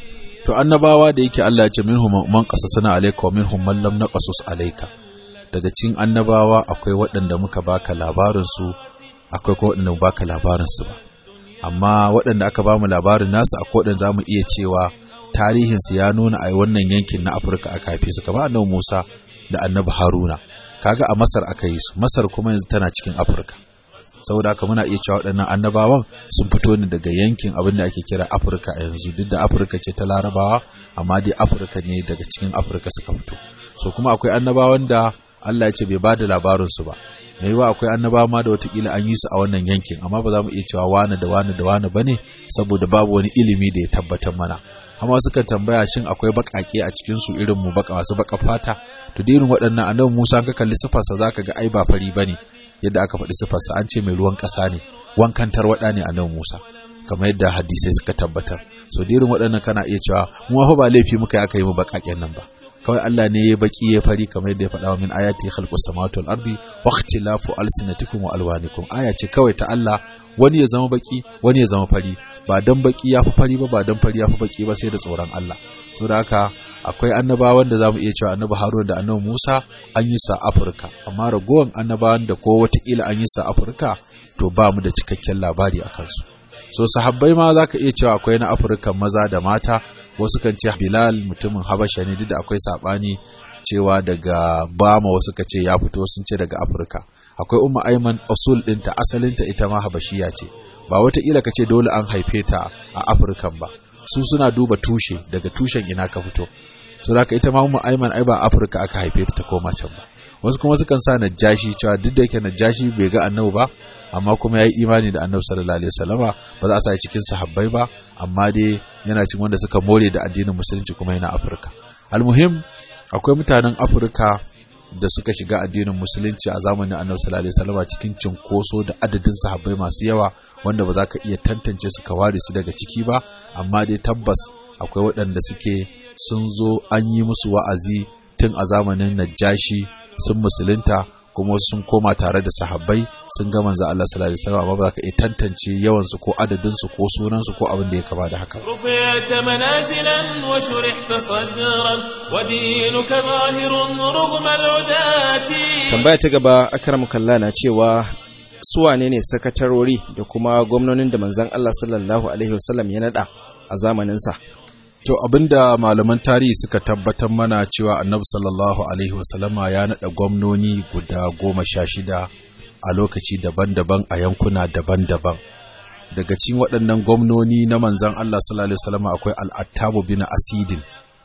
to annabawa da yake Allah ya ce minhum man qasasna alayka wa minhum man lam naqasus alayka daga cikin annabawa akwai waɗanda muka baka labarin su akwai ko waɗanda baka labarin su ba amma waɗanda aka bamu labarin nasu akwai waɗanda zamu iya cewa tarihin su ya nuna a wannan yankin na Afirka aka haife su kamar annabi Musa da annabi Haruna kaga a Masar aka yi su Masar kuma yanzu tana cikin Afirka saboda haka muna iya cewa waɗannan annabawan sun fito ne daga yankin abin da ake kira Afirka a yanzu duk da Afirka ce ta Larabawa amma dai Afirka ne daga cikin Afirka suka fito so kuma akwai annabawan da Allah ya ce bai bada labarin su ba mai yiwa akwai annabawa ma da watakila an yi su a wannan yankin amma ba za mu iya cewa wane da wane da wane bane saboda babu wani ilimi da ya tabbatar mana amma suka tambaya shin akwai bakake a cikin su irin mu baka masu baka fata to da irin waɗannan annabi Musa ka kalli sifarsa zaka ga ai ba fari bane yadda aka faɗi sifarsa an ce mai ruwan ƙasa ne wankan tarwaɗa ne a nan Musa kamar yadda hadisai suka tabbatar so da irin waɗannan kana iya cewa mu fa ba laifi muka yi aka yi mu baƙaƙen nan ba kawai Allah ne ya baki ya fari kamar yadda ya faɗa wa min ayati khalqus samawati wal ardi wa ikhtilafu alsinatikum wa alwanikum aya ce kawai ta Allah wani ya zama baki wani ya zama fari ba dan baki ya fi fari ba ba dan fari ya fi baki ba sai da tsoron Allah saboda haka akwai annabawan da zamu iya cewa annabi Harun da annabi Musa an yi sa Afirka amma ragowan annabawan da ko wataƙila an yi sa Afirka to ba mu da cikakken labari a kansu so sahabbai ma zaka iya cewa akwai na Afirka maza da mata wasu kan ce Bilal mutumin Habasha ne duk da akwai sabani cewa daga Bama wasu ka ce ya fito sun ce daga Afirka akwai Umma Aiman usul ɗinta asalinta ita ma Habashiya ce ba wataƙila ka ce dole an haife ta a Afirkan ba su suna duba tushe daga tushen ina ka fito so da ita ma Umma Aiman ai ba Afirka aka haife ta ta koma can ba wasu kuma sukan sa Najashi cewa duk da yake Najashi bai ga Annabi ba amma kuma ya yi imani da Annabi sallallahu alaihi wasallama ba za a sa cikin sahabbai ba amma dai yana cikin wanda suka more da addinin musulunci kuma yana Afirka almuhim akwai mutanen Afirka da suka shiga addinin musulunci a zamanin Annabi sallallahu alaihi wasallama cikin cinkoso da adadin sahabbai masu yawa wanda ba za ka iya tantance su ka ware su daga ciki ba amma dai tabbas akwai waɗanda suke sun zo an yi musu wa'azi tun a zamanin Najashi sun musulunta kuma sun koma tare da sahabbai sun ga manzo Allah sallallahu alaihi wasallam amma ba za ka iya tantance yawan su ko adadin su ko sunan su ko abin da ya kama da haka رفعت منازلا وشرحت صدرا ودينك ظاهر رغم العداة tambaya ta gaba akram kalla na cewa su wane ne sakatarori da kuma gwamnonin da manzon Allah sallallahu alaihi wasallam ya nada a zamanin sa To abinda malaman tarihi suka tabbatar mana cewa annabi sallallahu alaihi wasallama ya naɗa gwamnoni guda goma sha shida a lokaci daban-daban a yankuna daban-daban. Daga cikin waɗannan gwamnoni na manzan Allah sallallahu alaihi wasallama akwai al'attabu bin asidin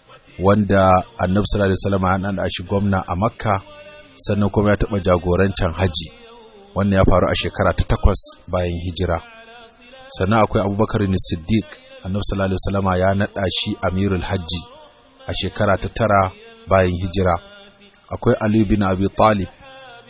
wanda annabi sallallahu alaihi wasallama ya naɗa shi gwamna a Makka sannan kuma ya taɓa jagorancin haji wannan ya faru a shekara ta takwas bayan hijira. Sannan akwai Abubakar Siddiq annabi sallallahu alaihi wasallama ya nada shi amirul hajji a shekara ta tara bayan hijira akwai ali bin abi talib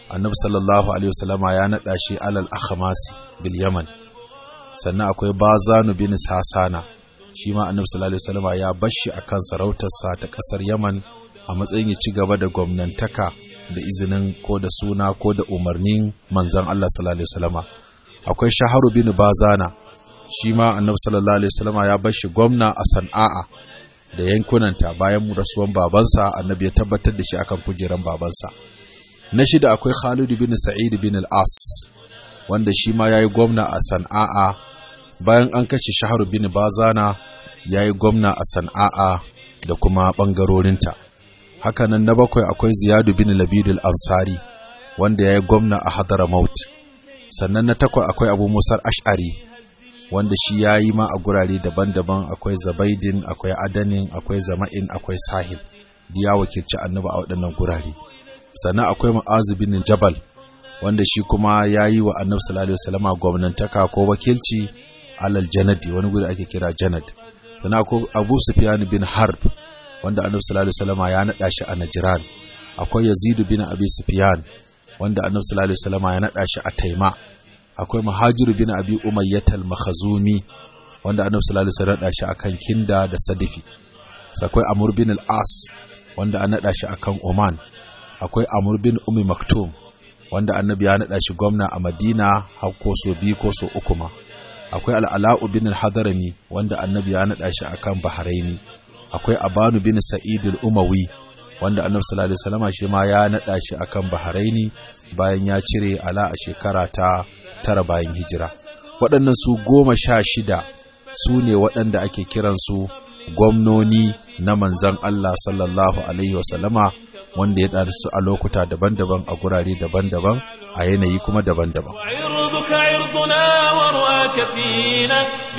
annabi sallallahu alaihi wasallama ya naɗa shi alal akhmasi bil yaman sannan akwai bazanu bin sasana shi ma annabi sallallahu alaihi wasallama ya bashi akan sarautarsa ta ƙasar yaman a matsayin ya ci gaba da gwamnantaka da izinin ko da suna ko da umarnin manzon Allah sallallahu alaihi wasallama akwai shaharu bin bazana shi ma annabi sallallahu alaihi wasallama ya bashi gwamna a san'a da yankunanta bayan rasuwan babansa annabi ya tabbatar da shi akan kujeran babansa na shida akwai Khalid bin Sa'id bin al-As wanda shi ma yayi gwamna a San'a bayan an kace Shahar bin Bazana yayi gwamna a San'a da kuma bangarorinta hakanan na bakwai akwai Ziyad bin Labid al-Ansari wanda yayi gwamna a Hadramaut sannan na takwai akwai Abu Musa ashari wanda shi yayi ma a gurare daban-daban akwai Zabaidin akwai Adanin akwai Zama'in akwai Sahil diya wakilci annabi a waɗannan gurare sannan akwai ma'azu bin jabal wanda shi kuma ya yi wa annabi sallallahu alaihi wasallama gwamnantaka ko wakilci alal janadi wani guri ake kira janad sannan akwai abu sufyan bin harb wanda annabi sallallahu alaihi wasallama ya nada shi a najran akwai yazid bin abi sufyan wanda annabi sallallahu alaihi wasallama ya nada shi a taima akwai muhajir bin abi umayyah al-makhzumi wanda annabi sallallahu alaihi wasallam ya nada shi akan kinda da sadifi akwai amr bin al-as wanda an nada shi akan oman akwai Amr bin Umi Maktum wanda annabi ya naɗa shi gwamna a Madina har ko so biyu ko so uku ma akwai Al'ala'u bin Hadarami wanda annabi ya naɗa shi akan Bahraini akwai Abanu bin Sa'id al-Umawi wanda annabi sallallahu alaihi wasallam shi ma ya naɗa shi akan Bahraini bayan ya cire ala a shekara ta tara bayan hijira waɗannan su goma sha shida su ne waɗanda ake kiransu gwamnoni na manzan Allah sallallahu alaihi wasallama wanda ya ɗarsu a lokuta daban-daban a gurare daban-daban a yanayi kuma daban-daban. عرضك عرضنا ورؤاك فينا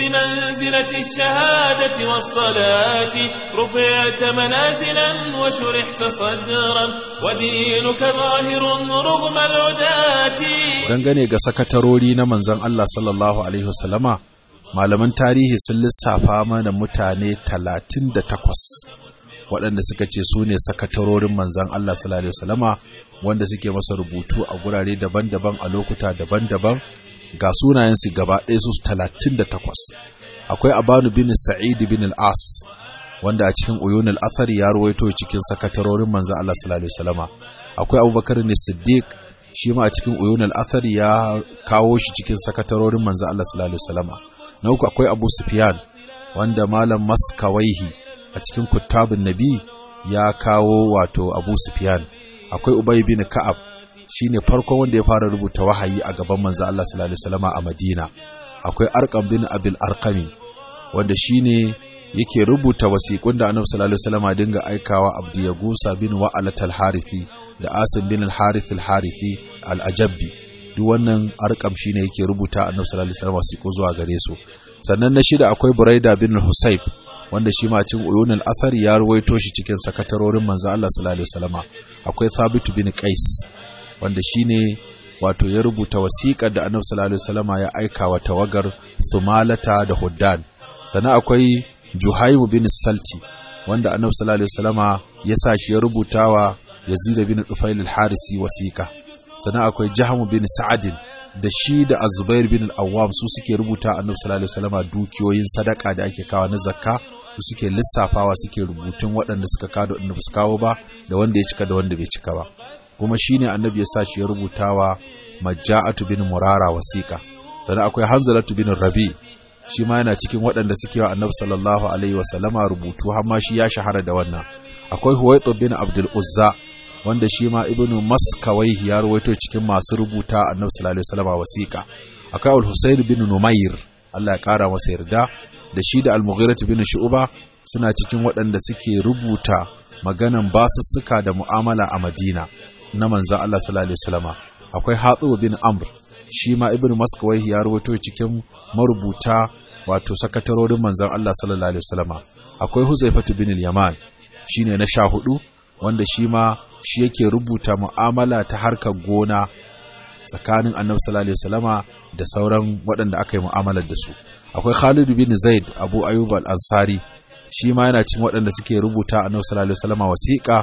بمنزلة الشهادة والصلاة رفعت منازلا وشرحت صدرا ودينك ظاهر رغم العداة Dangane ga sakatarori na manzan Allah sallallahu Alaihi wasallama, malaman tarihi sun lissafa mana mutane talatin da takwas. waɗanda suka ce su ne sakatarorin manzan Allah sallallahu Alaihi wasallama wanda suke masa rubutu a gurare daban-daban a lokuta daban-daban ga sunayensu gaba ɗaya su talatin da takwas akwai abanu bin sa'id bin al-as wanda a cikin uyun al-athar ya ruwaito cikin sakatarorin manzan Allah sallallahu Alaihi wasallama akwai abubakar ne siddiq shi ma a cikin uyun al-athar ya kawo shi cikin sakatarorin manzan Allah sallallahu Alaihi wasallama na uku akwai abu sufyan wanda malam maskawaihi a cikin kuttabin nabi ya kawo wato abu sufyan akwai ubay bin ka'ab shine farkon wanda ya fara rubuta wahayi a gaban manzo Allah sallallahu alaihi wasallam a Madina akwai arqam bin abil arqami wanda shine yake rubuta wasiƙun da annabi sallallahu alaihi wasallam dinga aikawa abdi yagusa bin wa'alat al-harithi da asim bin al-harith al-harithi al-ajabbi duk wannan arqam shine yake rubuta annabi sallallahu alaihi wasallam wasiƙu zuwa gare su sannan na shida akwai buraida bin husayb wanda shi ma cin uyunul athar ya ruwaito shi cikin sakatarorin manzo Allah sallallahu alaihi wasallama akwai Thabit bin Qais wanda shine wato ya rubuta wasiƙar da Annabi sallallahu alaihi wasallama ya aika wa tawagar Thumalata da Huddan sannan akwai Juhaym bin Salti wanda Annabi sallallahu alaihi wasallama ya sa shi ya rubuta wa Yazid bin Dufail al-Harisi wasiƙa sannan akwai Jahm bin Sa'ad da shi da Azubair bin al-Awwam su suke rubuta Annabi sallallahu alaihi wasallama dukiyoyin sadaka da ake kawo na zakka su suke lissafawa suke rubutun waɗanda suka kawo da waɗanda ba su kawo ba da wanda ya cika da wanda bai cika ba kuma shine annabi ya sa shi ya rubuta wa majja'atu bin murara wasiqa sannan akwai hanzalatu bin rabi shi ma yana cikin waɗanda suke wa annabi sallallahu alaihi wasallama rubutu har ma shi ya shahara da wannan akwai huwaitu bin abdul uzza wanda shi ma ibnu maskawaihi ya ruwaito cikin masu rubuta annabi sallallahu alaihi wasallama wasiqa akwai al-husayn bin numayr Allah ya kara masa yarda da shi da al-mughirah bin shu'ba suna cikin waɗanda suke rubuta maganan basussuka da mu'amala a Madina na manzon Allah sallallahu alaihi wasallama akwai Hatib bin Amr shi ma Ibn Maskawai ya rubuto cikin marubuta wato sakatarorin manzon Allah sallallahu alaihi wasallama akwai Huzaifatu bin al-Yaman shine na sha hudu wanda shi ma shi yake rubuta mu'amala ta harkar gona tsakanin Annabi sallallahu alaihi wasallama da sauran waɗanda aka yi mu'amalar da su akwai Khalid bin Zaid Abu Ayyub al-Ansari shi ma yana cikin waɗanda suke rubuta Annabi sallallahu alaihi wasallama wasiƙa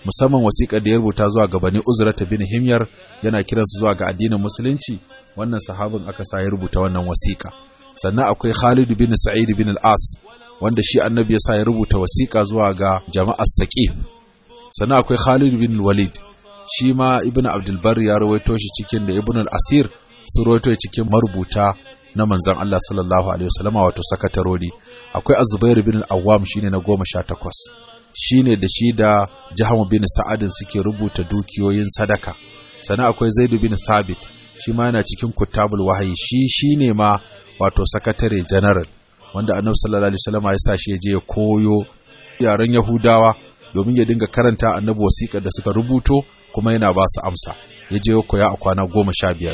musamman wasiƙar da ya rubuta zuwa ga bani uzrata bin himyar yana kiransu zuwa ga addinin musulunci wannan sahabin aka sa ya rubuta wannan wasiƙa sannan akwai Khalid bin Sa'id bin al-As wanda shi annabi ya sa ya rubuta wasiƙa zuwa ga jama'ar Saqif sannan akwai Khalid bin Walid shi ma Ibn Abdul Barr ya rawaito shi cikin da Ibn al-Asir su rawaito cikin marubuta na manzon Allah sallallahu alaihi wasallama wato sakatarori akwai Az-Zubair bin al-Awwam shine na 18 shine da shi da Jahamu bin Sa'adin suke rubuta dukiyoyin sadaka sannan akwai Zaid bin Thabit shi ma yana cikin Kutabul Wahyi shi shine ma wato sakatare general wanda Annabi sallallahu alaihi wasallam ya sa shi je ya koyo yaren Yahudawa domin ya dinga karanta Annabi wasiƙar da suka rubuto kuma yana ba su amsa ya je koya a kwana goma sha biyar.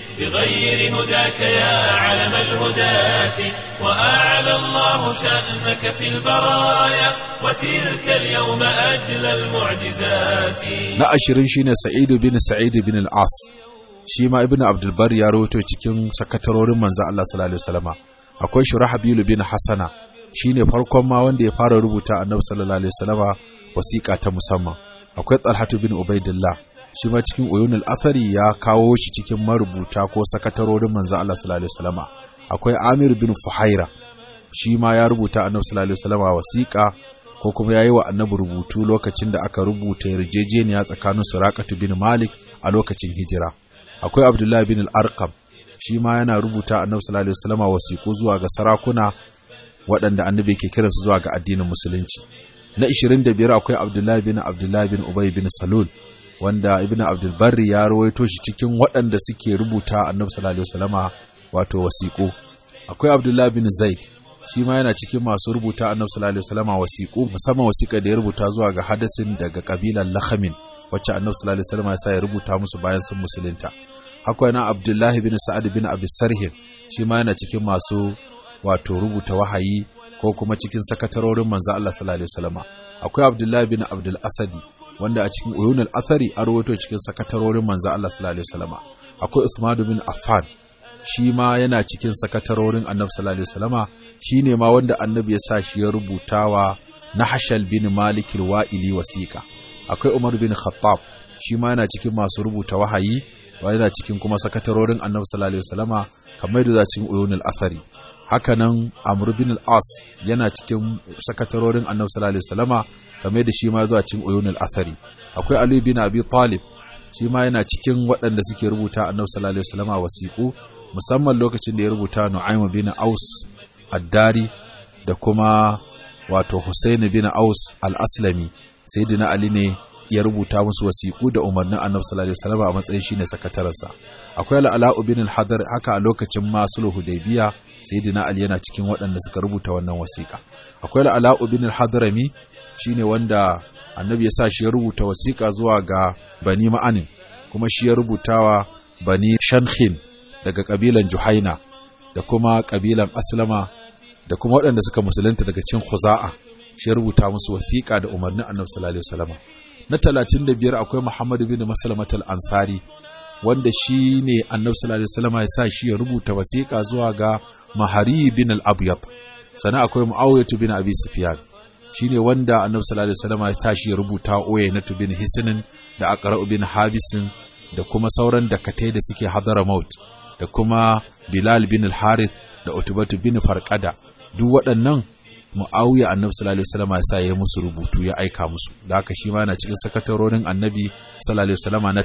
بغير هداك يا علم الهداة وأعلى الله شأنك في البرايا وتلك اليوم أجل المعجزات Na ashirin shine Sa'idu bin Sa'id bin al-As shi ma Ibn Abdul Bar ya rawaito cikin sakatarorin manzo Allah sallallahu alaihi wasallama akwai Shurahabil bin Hasana shine farkon ma wanda ya fara rubuta Annabi sallallahu alaihi wasallama wasiƙa ta musamman akwai Talhatu bin Ubaidillah shi ma cikin uyunul athari ya kawo shi cikin marubuta ko sakatarorin manzo Allah sallallahu alaihi wasallama akwai Amir bin Fuhaira shi ma ya rubuta Annabi sallallahu alaihi wasallama wasiƙa ko kuma yayi wa Annabi rubutu lokacin da aka rubuta yarjejeniya tsakanin Suraqatu bin Malik a lokacin hijira akwai Abdullah bin al-Arqam shi ma yana rubuta Annabi sallallahu alaihi wasallama wasiƙu zuwa ga sarakuna waɗanda Annabi ke kiransu zuwa ga addinin musulunci na 25 akwai Abdullah bin Abdullah bin Ubay bin Salul wanda ibn abdul barri ya rawaito shi cikin waɗanda suke rubuta annabi sallallahu alaihi wasallama wato wasiƙu akwai abdullah bin zaid shi ma yana cikin masu rubuta annabi sallallahu alaihi wasallama wasiƙu musamman wasiƙa da ya rubuta zuwa ga hadasin daga kabilan lahamin wacce annabi sallallahu alaihi wasallama ya sa ya rubuta musu bayan sun musulunta akwai na abdullahi bin sa'ad bin abi sarhin shi ma yana cikin masu wato rubuta wahayi ko kuma cikin sakatarorin manzo Allah sallallahu alaihi wasallama akwai abdullahi bin abdul asadi wanda a cikin uyunul athari a rawaito cikin sakatarorin manzo Allah sallallahu alaihi wasallama akwai Usman bin Affan shi ma yana cikin sakatarorin Annabi sallallahu alaihi wasallama shine ma wanda Annabi ya sa shi ya rubutawa Nahshal bin Malik al-Wa'ili wasiqa akwai Umar bin Khattab shi ma yana cikin masu rubuta wahayi yana cikin kuma sakatarorin Annabi sallallahu alaihi wasallama kamar da cikin uyunul athari hakanan Amr bin al-As yana cikin sakatarorin Annabi sallallahu alaihi wasallama kamar da shi ma zuwa cikin uyunul athari akwai Ali bin Abi Talib shi ma yana cikin waɗanda suke rubuta Annabi sallallahu alaihi wasallama wasiqu musamman lokacin da ya rubuta Nu'aym bin Aus ad-Dari da kuma wato Husayn bin Aus al-Aslami sayyidina Ali ne ya rubuta musu wasiqu da umarnin Annabi sallallahu alaihi wasallama a matsayin shine sakatarensa akwai Al-Ala bin al-Hadar haka a lokacin ma sulhu Hudaybiya sayyidina Ali yana cikin waɗanda suka rubuta wannan wasiƙa akwai Al-Ala bin al-Hadrami shine wanda annabi ya sa shi ya rubuta wasiƙa zuwa ga bani ma'anin kuma shi ya rubutawa bani shankhin daga ƙabilan juhaina da kuma ƙabilan aslama da kuma waɗanda suka musulunta daga cin khuza'a shi ya rubuta musu wasiƙa da umarnin annabi sallallahu alaihi wasallam na 35 akwai muhammad bin maslamat al-ansari wanda shi ne annabi sallallahu alaihi wasallam ya sa shi ya rubuta wasiƙa zuwa ga mahari bin al-abyad sannan akwai muawiyah bin abi sufyan shine wanda annabi sallallahu alaihi wasallam ya tashi ya rubuta oye na bin hisnin da aqra bin habisin da kuma sauran dakatai da suke hadara maut da kuma bilal bin al-harith da utbatu bin farqada duk waɗannan muawiya annabi sallallahu alaihi wasallam ya sa ya musu rubutu ya aika musu da haka shi ma yana cikin sakatarorin annabi sallallahu alaihi wasallam na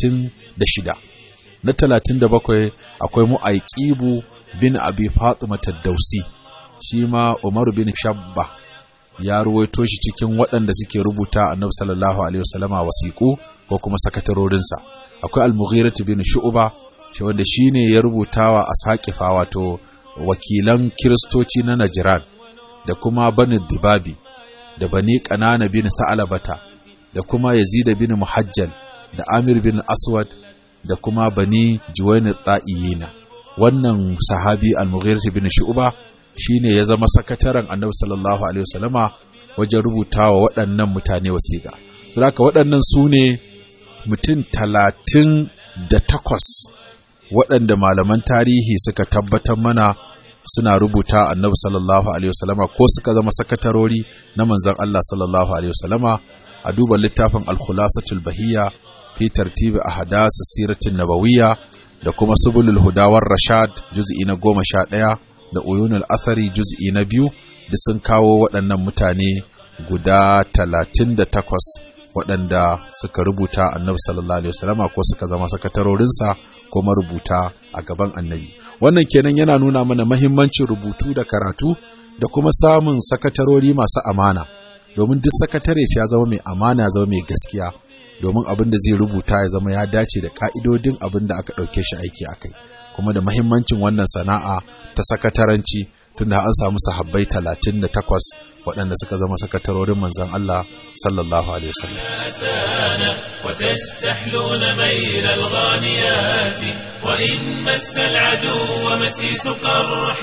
36 na 37 akwai mu'aiqibu bin abi fatima ad-dausi shi ma umar bin shabba ya ruwaito shi cikin waɗanda suke rubuta annabi sallallahu alaihi wasallama wasiƙu ko kuma sakatarorinsa akwai al-mughirah bin shu'ba shi wanda shine ya rubutawa ashaqifa wato wakilan kiristoci na najran da kuma bani dibabi da bani qanana bin sa'alabata da kuma yazid bin muhajjal da amir bin aswad da kuma bani juwayn ta'iyina wannan sahabi al-mughirah bin shu'ba shine ya zama sakataren annabi sallallahu alaihi wasallama wajen rubutawa waɗannan mutane wasiƙa saboda waɗannan su ne mutum talatin da takwas waɗanda malaman tarihi suka tabbatar mana suna rubuta annabi sallallahu alaihi wasallama ko suka zama sakatarori na manzon Allah sallallahu alaihi wasallama a duba littafin al-khulasatul bahiyya fi tartibi ahdas siratin nabawiyya da kuma subulul hudawar rashad juz'i na goma sha ɗaya da uyunul athari juz'i na biyu da sun kawo waɗannan mutane guda talatin da takwas waɗanda suka rubuta annabi sallallahu alaihi wasallama ko suka zama sakatarorinsa ko marubuta a gaban annabi wannan kenan yana nuna mana mahimmancin rubutu da karatu da kuma samun sakatarori masu amana domin duk sakatare ya zama mai amana ya zama mai gaskiya domin abin da zai rubuta ya zama ya dace da ka'idodin abin da aka ɗauke shi aiki a kai kuma da mahimmancin wannan sana'a ta sakataranci tunda an samu sahabbai talatin da takwas waɗanda suka zama sakatarorin manzon Allah sallallahu alaihi wasallam وتستحلون ميل الغانيات وإن مس العدو مسيس قرح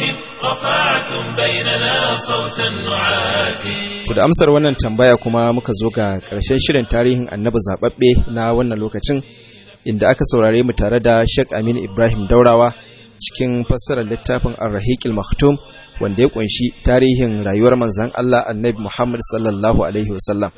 رفعتم بيننا صوت النعات To da amsar wannan tambaya kuma muka zo ga ƙarshen shirin tarihin annabi zaɓaɓɓe na wannan lokacin inda aka saurare mu tare da Sheikh Aminu Ibrahim Daurawa cikin fassarar littafin Ar-Rahiqil Maktum wanda ya kunshi tarihin rayuwar manzon Allah Annabi Muhammad sallallahu alaihi wasallam.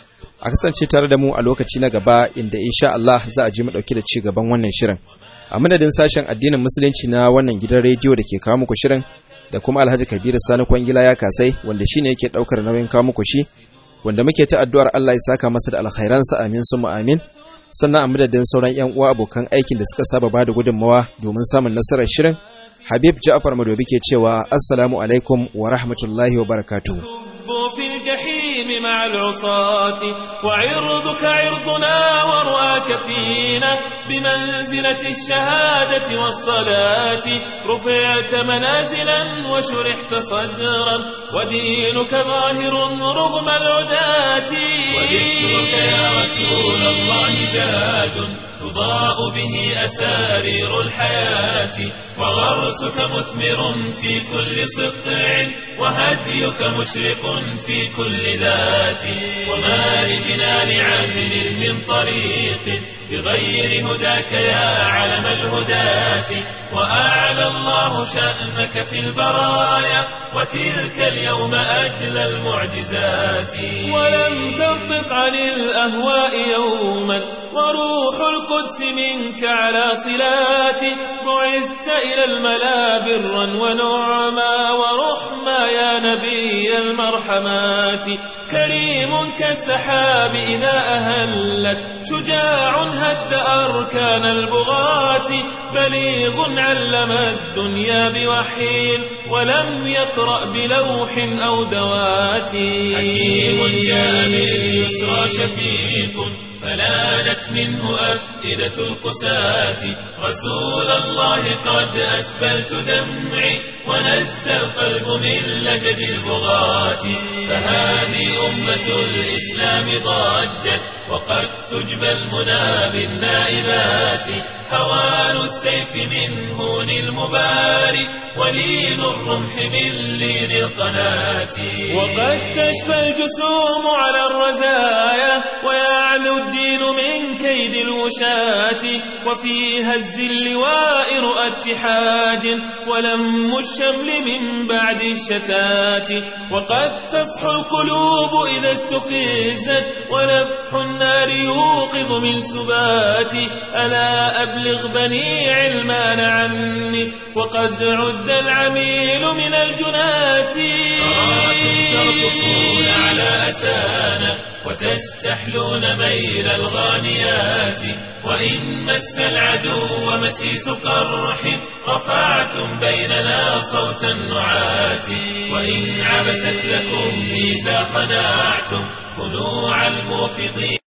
A kasance tare da mu a lokaci na gaba inda insha Allah za a ji mu dauki da ci gaban wannan shirin. A madadin sashen addinin musulunci na wannan gidan rediyo da ke kawo muku shirin da kuma Alhaji Kabiru Sani Kwangila ya kasai wanda shine yake daukar nauyin kawo muku shi wanda muke ta addu'ar Allah ya saka masa da alkhairansa amin summa amin. sannan a madadin sauran 'yan uwa abokan aikin da suka saba bada gudunmawa domin samun nasarar shirin habib ja'far madobi ke cewa assalamu alaikum wa rahmatullahi wa barakatuhu في الجحيم مع العصاة وعرضك عرضنا ورؤاك فينا بمنزلة الشهادة والصلاة رفعت منازلا وشرحت صدرا ودينك ظاهر رغم العداة وذكرك يا رسول الله زاد تضاء به أسارير الحياة وغرسك مثمر في كل صقع وهديك مشرق في كل ذات وما لجنان عدل من طريق بغير هداك يا علم الهداة وأعلى الله شأنك في البرايا وتلك اليوم أجل المعجزات ولم تنطق عن الأهواء يوما وروح القدس منك على صلات بعثت إلى الملا برا ونعما ورحما يا نبي المرحمات كريم كالسحاب إذا أهلت شجاع هد أركان البغاة بليغ علم الدنيا بوحي ولم يقرأ بلوح أو دوات حكيم جاء باليسرى شفيق فلانت منه أفئدة القساة رسول الله قد أسبلت دمعي ونزى القلب من لجج البغاة فهذه أمة الإسلام ضجت وقد تجبى المنى بالنائبات هوان السيف من هون المباري ولين الرمح من لين القناة وقد تشفى الجسوم على الرزايا ويعلو الدين من كيد الوشاة وفي هز اللواء رؤى اتحاد ولم الشمل من بعد الشتات وقد تصحو القلوب إذا استفزت ونفح النار يوقظ من سبات ألا أبلغ بني علمان عني وقد عد العميل من الجنات أراكم ترقصون على أسانا وتستحلون ميل الغانيات وإن مس العدو مسيس قرح رفعتم بيننا صوت النعات وإن عبست لكم إذا خنعتم خنوع الموفضين